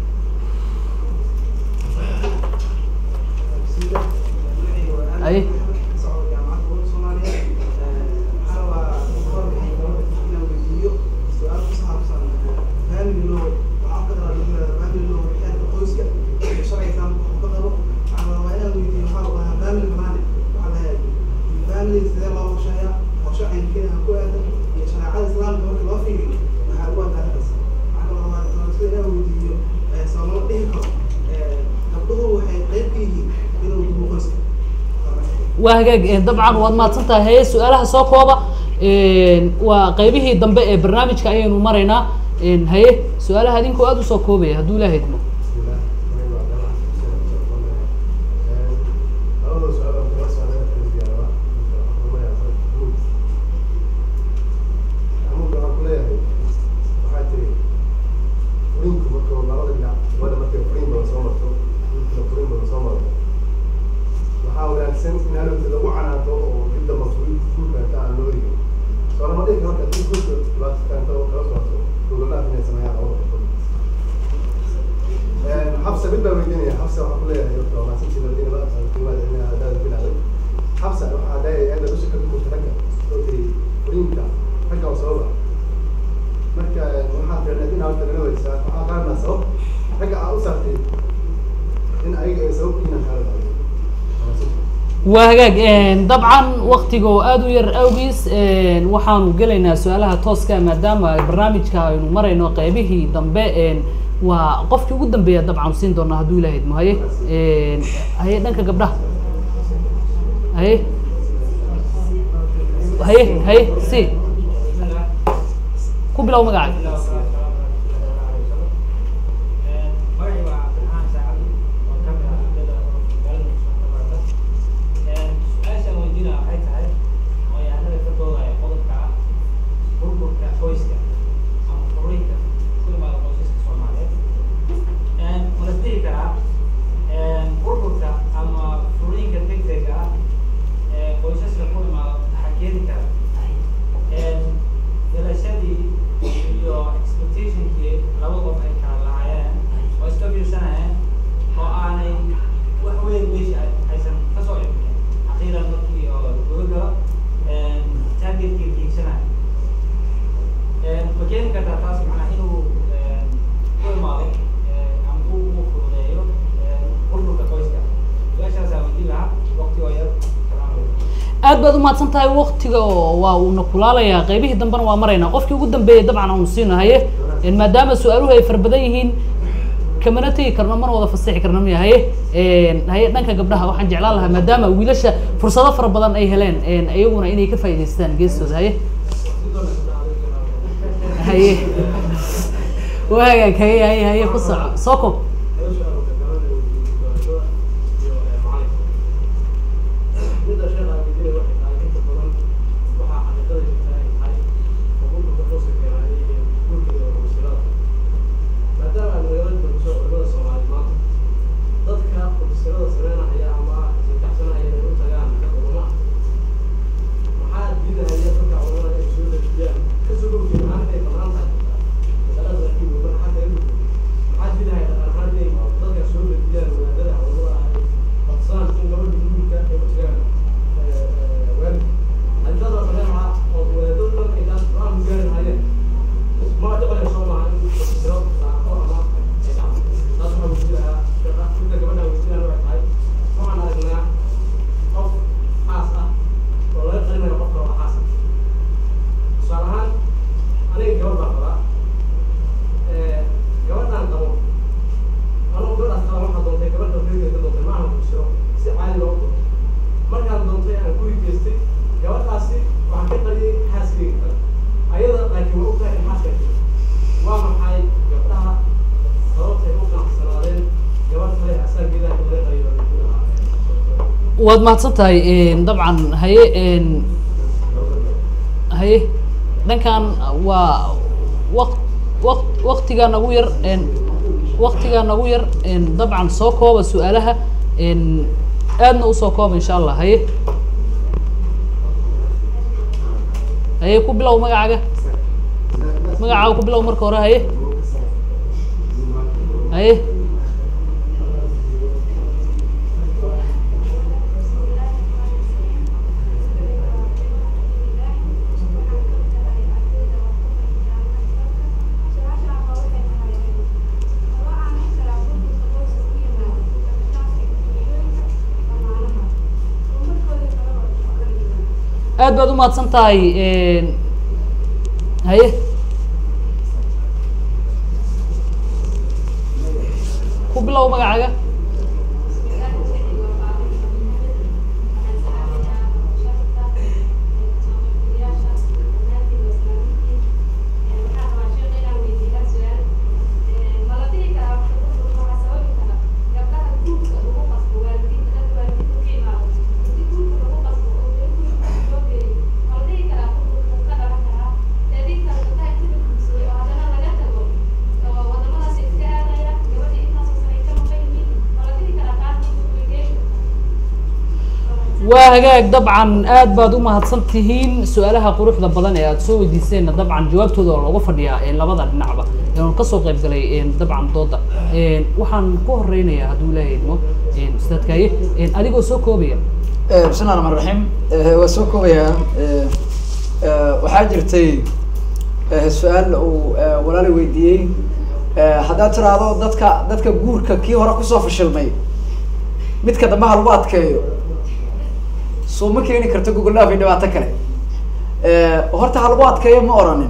A: haye waa hagaag dabcan waad mahadsan tahay haye su-aalaha soo kooba waa qeybihii dambe ee barnaamijka ayaynu maraynaa haye su-aalaha adinkoo aada usoo koobaya hadduu ilaha idmo
G: waxaa wanaagsan in halowta lagu canaato oo cidda mas-uul kulkaanta aan loo rigin soo lama dhigi marka dib kulka dhibaatakaanta oo kala socoto dowladaha inay sameeyaan labada qodob xabsa mid baa weydiinaya xabsa waxaa ku leeyahay horta waa maasantii labadiina ba absan qiimaha cilmiha hadaada bilaaday xabsa waxaa leeyahay aada dusha ka dukurta ragga oo tiri furiinka ragga oo sababa marka waxaa fiicnay in horta nala weysaa waxaa qaarnaa sabab ragga aa u saartay in ayaga ay sababkiina kala dhacday
A: waa hagaag dabcan waktiga oo aada u yar awgiis waxaanu gelaynaa su-aalaha tooska maadaama barnaamijka aynu marayno qeybihii dambe waa qofkii ugu dambeeya dabcan siin doonaa hadduu ilaha idmo haye haye dhanka gabdhaha haye haye haye si ku bilow magacaaga aad baad umahadsan tahay waktiga oo waa uuna kulaalayaa qeybihii dambena waa maraynaa qofkii ugu dambeeyay dabcan aanu siino haye maadaama su-aaluhu ay fara badan yihiin kamana tegi karno mana wada fasixi karno miya haye haye dhanka gabdhaha waxaan jeclaan lahaa maadaama wiilasha fursado fara badan ay heleen iyaguna inay ka faa'idaystaan geestooda haye haye waa hagaag haye haye haye ku soco soo kob
G: Maxaa
A: waad mahadsan tahay dabcan haye n haye dhankan waa waq waq waktigaa nagu yar n waktigaa nagu yar n dabcan soo kooba su-aalaha n aadna usoo kooba insha allah haye haye ku bilow magacaaga magacaaga ku bilow marka hore haye haye aad baad u mahadsan tahay haye ku bilow magacaaga waa hagaag dabcan aad baad u mahadsan tihiin su-aalaha quruxda badan ee aada soo weydiiseenna dabcan jawaabtooda oo looga fadhiyaa labada dhinacba oon kasoo qayb galay dabcan dooda waxaan ku horeynayaa hadduu ilaahay idmo ustaadkaaye adigoo soo koobaya
B: bismi llah raxmaan raxiim waa soo koobayaa waxaa jirtay su-aal uu walaali weydiiyey haddaad tiraahdo dadka dadka guurka kii hore kusoo fashilmay midka dambe ha lagu adkeeyo soo ma keeni karto gogolaaf iyo dhibaato kale horta ha lagu adkeeyo ma oranin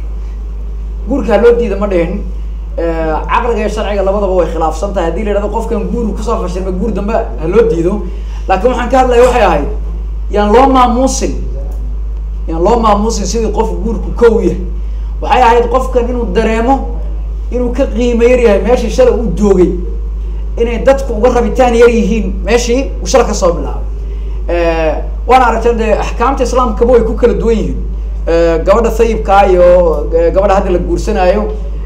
B: guurka ha loo diida ma dhihin caqliga iyo sharciga labadaba way khilaafsan tahay haddii la yidhahdo qofkan guur kusoo fashilmay guur dambe ha loo diido laakiin waxaan ka hadlaya waxay ahayd yaan loo maamuusin yaan loo maamuusin sidii qof guurku kow yahay waxay ahayd qofkan inuu dareemo inuu ka qiimo yar yahay meeshii shalay uu joogay inay dadku uga rabitaan yar yihiin meeshii uu shala kasoo bilaabay waana aragtay dee axkaamta islaamkaba way ku kala duwan yihiin gabadha sayibkaa iyo gabadha hadda la guursanaayo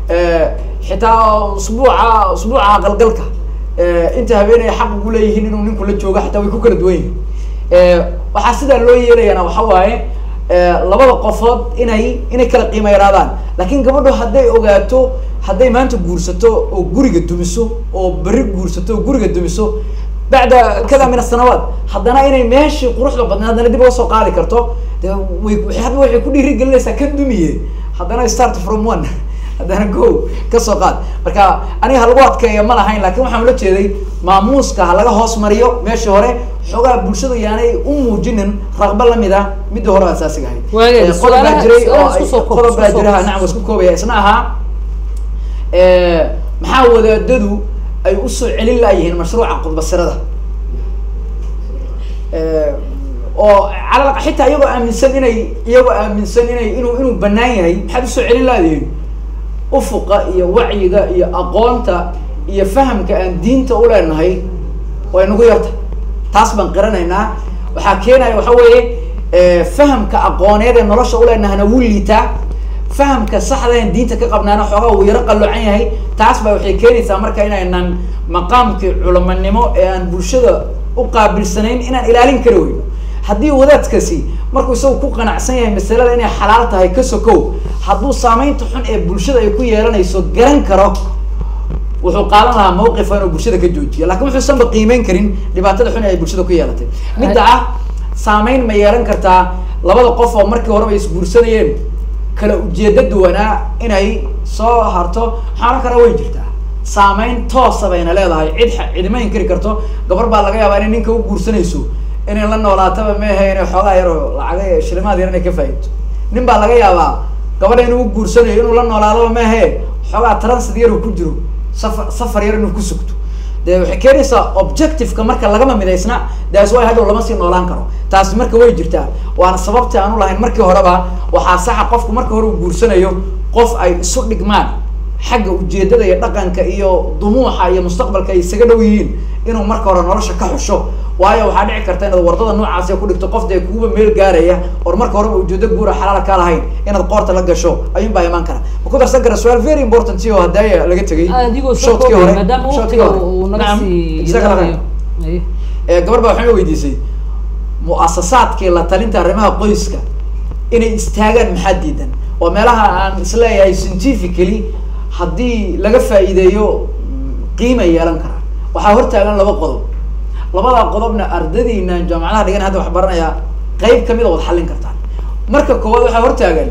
B: xitaa usbuuca usbuuca aqalgalka inta habeenaya xaq ugu leeyihiin inuu ninku la joogo xataa way ku kala duwan yihiin waxaa sidaa loo yeelayana waxa waaye labada qofood inay inay kala qiimo yaraadaan laakiin gabadhu hadday ogaato hadday maanta guursato oo guriga dumiso oo berri guursato oo guriga dumiso bacda kada min asanawaat haddana inay meeshii quruxda badnay haddana dib uga soo qaadi karto de way hadba waxay ku dhiiri gelinaysaa kan dumiye haddana start from one haddana go kasoo qaad marka aniga ha lagu adkeeya ma lahayn lakin waxaan ula jeeday maamuuska ha laga hoos mariyo meeshii hore xoogaa bulshadu yaanay u muujinin raqba lamid ah midda hore asaasiga ahayd
A: Waagay,
B: Eh, qodob baa
A: su'aalaha-
B: jiray oo
A: su'aalaha
B: ay-
A: isku soo koob,
B: qodob baa
A: isku soo
B: jira
A: koob.
B: nacam waa isku koobaya isna ahaa maxaa wadaadadu ay usoo celin laayihiin mashruuca qudbasirada oo calal xitaa iyagoo aaminsan inay iyagoo aaminsan inay inuu inuu banaan yahay maxaad usoo celin laadihiin ufuqa iyo wacyiga iyo aqoonta iyo fahamka aan diinta uleenahay way nagu yarta taas baan qiranaynaa waxaa keenaya waxa weeye eh, fahamka aqooneed ee nolosha uleenahana wuu liitaa fahamka saxda aan diinta ka qabnaana xoogaa wuu yaro qaloocan yahay taas baa waxay keenaysaa marka inaynan maqaamkii culamanimo ee aan bulshada u qaabilsanayn inaan ilaalin kari weyno haddii wadaadkasi markuu isagu ku qanacsan yahay masalada inay xalaal tahay ka sokow hadduu saameynta xun ee bulshada ay ku yeelanayso garan karo wuxuu qaadan lahaa mawqifa inuu bulshada ka joojiyo lakin wuxuusanba qiimeyn karin dhibaatada xun ee ay bulshada ku yeelatay midda ah saameyn ma yeelan kartaa labada qof oo markii horeba isguursanayeen kala ujeeda duwanaa inay soo harto waxaana kale way jirtaa saameyn toosa bayna leedahay cid xa- cidima inkiri karto gabar baa laga yaabaa inay ninka u guursanayso inay la noolaataba meehe inay xoogaa yar oo lacaga shilimaad yar inay ka faa'iidto nin baa laga yaabaa gabadha inuu u guursanayo inuu la noolaadaba meehe xoogaa transit yar uu ku jiro safar safar yar inuu ku sugto de waxay keenaysaa objectiveka marka lagama midaysna daas way hadhow lama sii noolaan karo taasi marka way jirtaa waana sababta aan u lahayn markii horeba waxaa saxa qofku marka hore uu guursanayo qof ay isu dhigmaan xagga ujeedada iyo dhaqanka iyo dumuuxa iyo mustaqbalka ay isaga dhow yihiin inuu marka hore nolosha ka xusho waayo waxaa dhici karta inaad wardada noocaasi ku dhigto qof dee kuuba meel gaaraya or marka horeba ujeedo guura xalaala ka lahayn inaad qoorta la gasho ayuun baa imaan kara ma ku darsan kara su-aal very important oo hadaya laga tegay
A: adigoo soo
B: shootkii
A: koobaya
B: hore-
A: maadaama
B: shootkii
A: waqtiga
B: hore.
A: uu naga
B: Nacam,
A: sii
B: isaga la
A: yaraanayo.
B: raaco.
A: Aye.
B: ee gabar baa waxay weydiisay muasasaadkii la talinta arrimaha qoyska inay istaagaan maxaa diidan waa meelaha aan isleeyahay scientifically haddii laga faa'iideeyo mm, qiima yeelan karaa waxaa hortaagan laba qodob labada qodobna ardadiina jaamacadaha dhigan hadda wax baranaya qeyb kamid a wad xallin kartaan marka koowaad waxaa hortaagan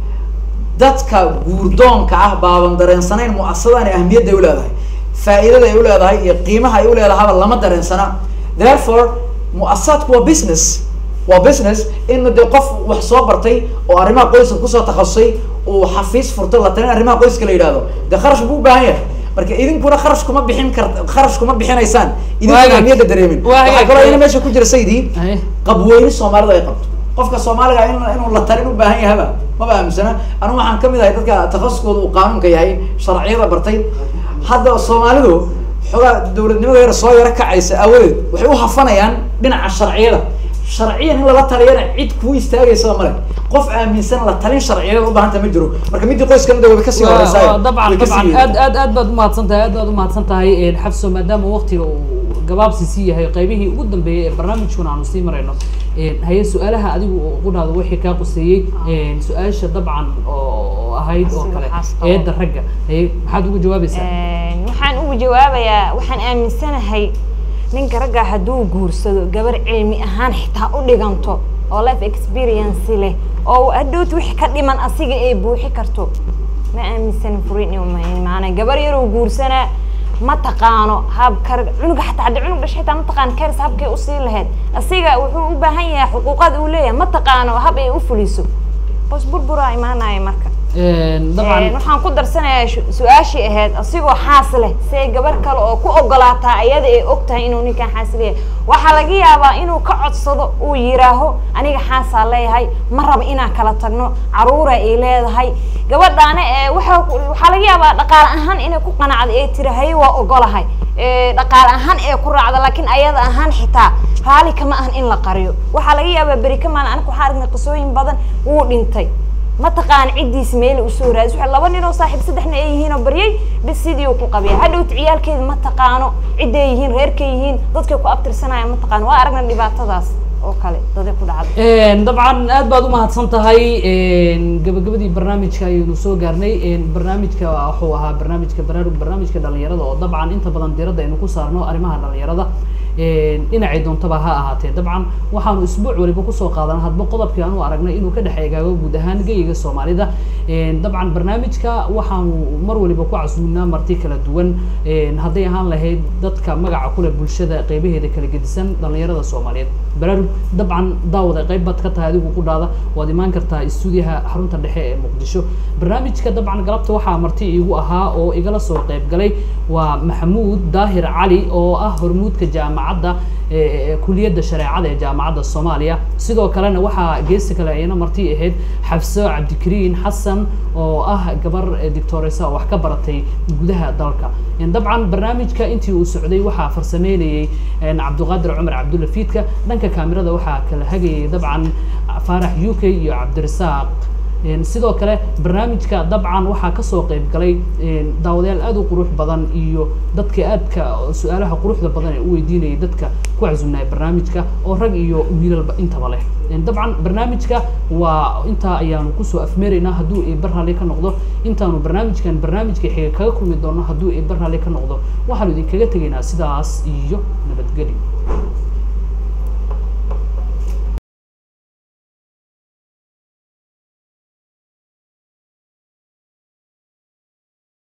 B: dadka guurdoonka ah baaban dareensanayn muasasadani ahmiyadda ay u leedahay faa'iidada ay u leedahay iyo qiimaha ay u leedahaba lama dareensana therefore muasasadku waa business waa business in de qof wax soo bartay oo arrimaha qoyska kusoo takhasusay uu xafiis furto la talin arrimaha qoyska la yidhahdo dee kharash buu u baahan yahay marka idinkuna kharash kuma bixin kar kharash kuma bixinaysaan idinkuna
A: Waagaag.
B: ahmiyadda dareemin
A: Waagaag.
B: waxaa kaloo ina meesha ku jira sayidii
A: Aye.
B: qabweyni soomaalidu ay qabto qofka soomaaliga in inuu la talin u baahan yahaba maba aaminsana anu waxaan kamid ahay dadka takhasuskooda uu qaanuunka yahay sharciyada bartay hadda soomaalidu xogaa dowladnimada yar soo yaro kacaysa aawadeed waxay u hafanayaan dhinaca sharciyada sharciyan in lala taliyana cid kuu istaagaysa male qof aaminsan la talin sharciyada u baahanta ma jiro marka midii qoyskana de wayba kasii
A: Waa-
B: horeysaa
A: waa dabcan dabcan aad aad aad baad umahadsan tahay aad baad umahadsan tahay een, xafso maadaama waqtiga uu gabaabsi sii yahay qaybihii ugu dambeeyay ee barnaamijkuna aanu sii marayno een, haye su-aalaha adigu qudhaada wixii kaa quseeyey een, su-aasha dabcan oo ahayd oo
C: Sida
A: kale
C: waxaas qabo.
A: eedda ragga haye maxaad ugu jawaabaysaa
C: Een, waxaan ugu jawaabayaa waxaan aaminsanahay ninka ragga hadduu guursado gabar cilmi ahaan xitaa u dhiganto oo life experience leh oo hadhowt wixii ka dhiman asiga ay buuxi karto ma aaminsanin furin inuu maana gabar yaroo guursanaa ma taqaano habka cunuga xataa hadda cunug dhashay xitaa ma taqaano karis habkay usii lahayd asiga wuxuu u baahan yahay xuquuqaad uu leeyahay ma taqaano hab ay u fuliso bos burburaa imaanaya marka
A: Een,
C: Een,
A: dabcan
C: waxaan ku darsanayaa shu- su-aashii ahayd asigoo xaas leh see gabar kale oo ku ogolaataa ayada ay og tahay inuu ninkan xaas leeyahay waxaa laga yaabaa inuu ka codsado uu yiraaho aniga xaasaa leeyahay ma raba inaan kala tagno caruura ay leedahay gabadhaana ee waxa ku- waxaa laga yaabaa dhaqaale ahaan inay ku qanacdo ee tiri haye waa ogolahay Ee, dhaqaale ahaan ee ku raacda laakiin ayada ahaan xitaa raali kama ahan in la qariyo waxaa laga yaabaa beri ka maalin aniga waxaa aragnay qisooyin badan wuu dhintay ma taqaan ciddiis meel usoo raadis waxa laba nin oo saaxiib saddexna ay yihiin oo baryay bis sidii uu ku qabiya hadhowt ciyaalkeeda ma taqaano cidday yihiin reerkay yihiin dadkay ku abtirsanayaan ma taqaano waa aragna dhibaatadaas oo kale daday ku dhacday
A: Een, dabcan aad baad umahadsan tahay een, gabagabadii barnaamijka ayaynu soo gaarnay een, barnaamijka wuxuu ahaa barnaamijka baraarug barnaamijka dhalinyarada oo dabcan inta badan diiradda aynu ku saarno arrimaha dhalinyarada een, dhinacay doontaba ha ahaatee dabcan waxaanu isbuuc waliba kusoo qaadana hadba qodobkii aanu aragnay inuu ka dhex eegaago guud ahaan geyiga soomaalida een, dabcan barnaamijka waxaanu mar waliba ku casuuminaa marti kala duwan een, hadday ahaan lahayd dadka magaca kule bulshada qeybaheeda kala gedisan dhalinyarada soomaaliyeed baraarug dabcan daawada qayb baad ka tahay adigu ku dhaada waad imaan kartaa istuudiyaha xarunta dhexe ee muqdisho barnaamijka dabcan galabta waxaa marti iigu ahaa oo igala soo qayb galay waa maxamuud daahir cali oo ah hormuudka jaamacadda ee- ee kuliyadda shareecada ee jaamacadda soomaaliya sidoo kalena waxaa geesi kale ayana marti ahayd xafso cabdikariin xasan oo ah gabar eh, doctoresa oo wax ka baratay gudaha dalka En dabcan barnaamijka intii uu socday waxaa farsameynayay en, cabdiqaadir cumar cabdulla fiidka dhanka kaamirada waxaa kala hagayay dabcan faarax u k iyo cabdirasaaq En, sidoo kale barnaamijka dabcan waxaa kasoo qayb galay en, daawadayaal aad u qurux badan iyo dadka aadka su-aalaha quruxda badan ee u weydiinayay dadka ku casuumnaya barnaamijka oo rag iyo wiilalba intaba leh En, dabcan barnaamijka waa intaa ayaanu kusoo afmeeraynaa hadduu eebar raalli ka noqdo intaanu barnaamijkan barnaamijka xiga kaga kulmi doono hadduu eebar raalli ka noqdo waxaanu idinkaga tegaynaa sidaas iyo nabadgelyo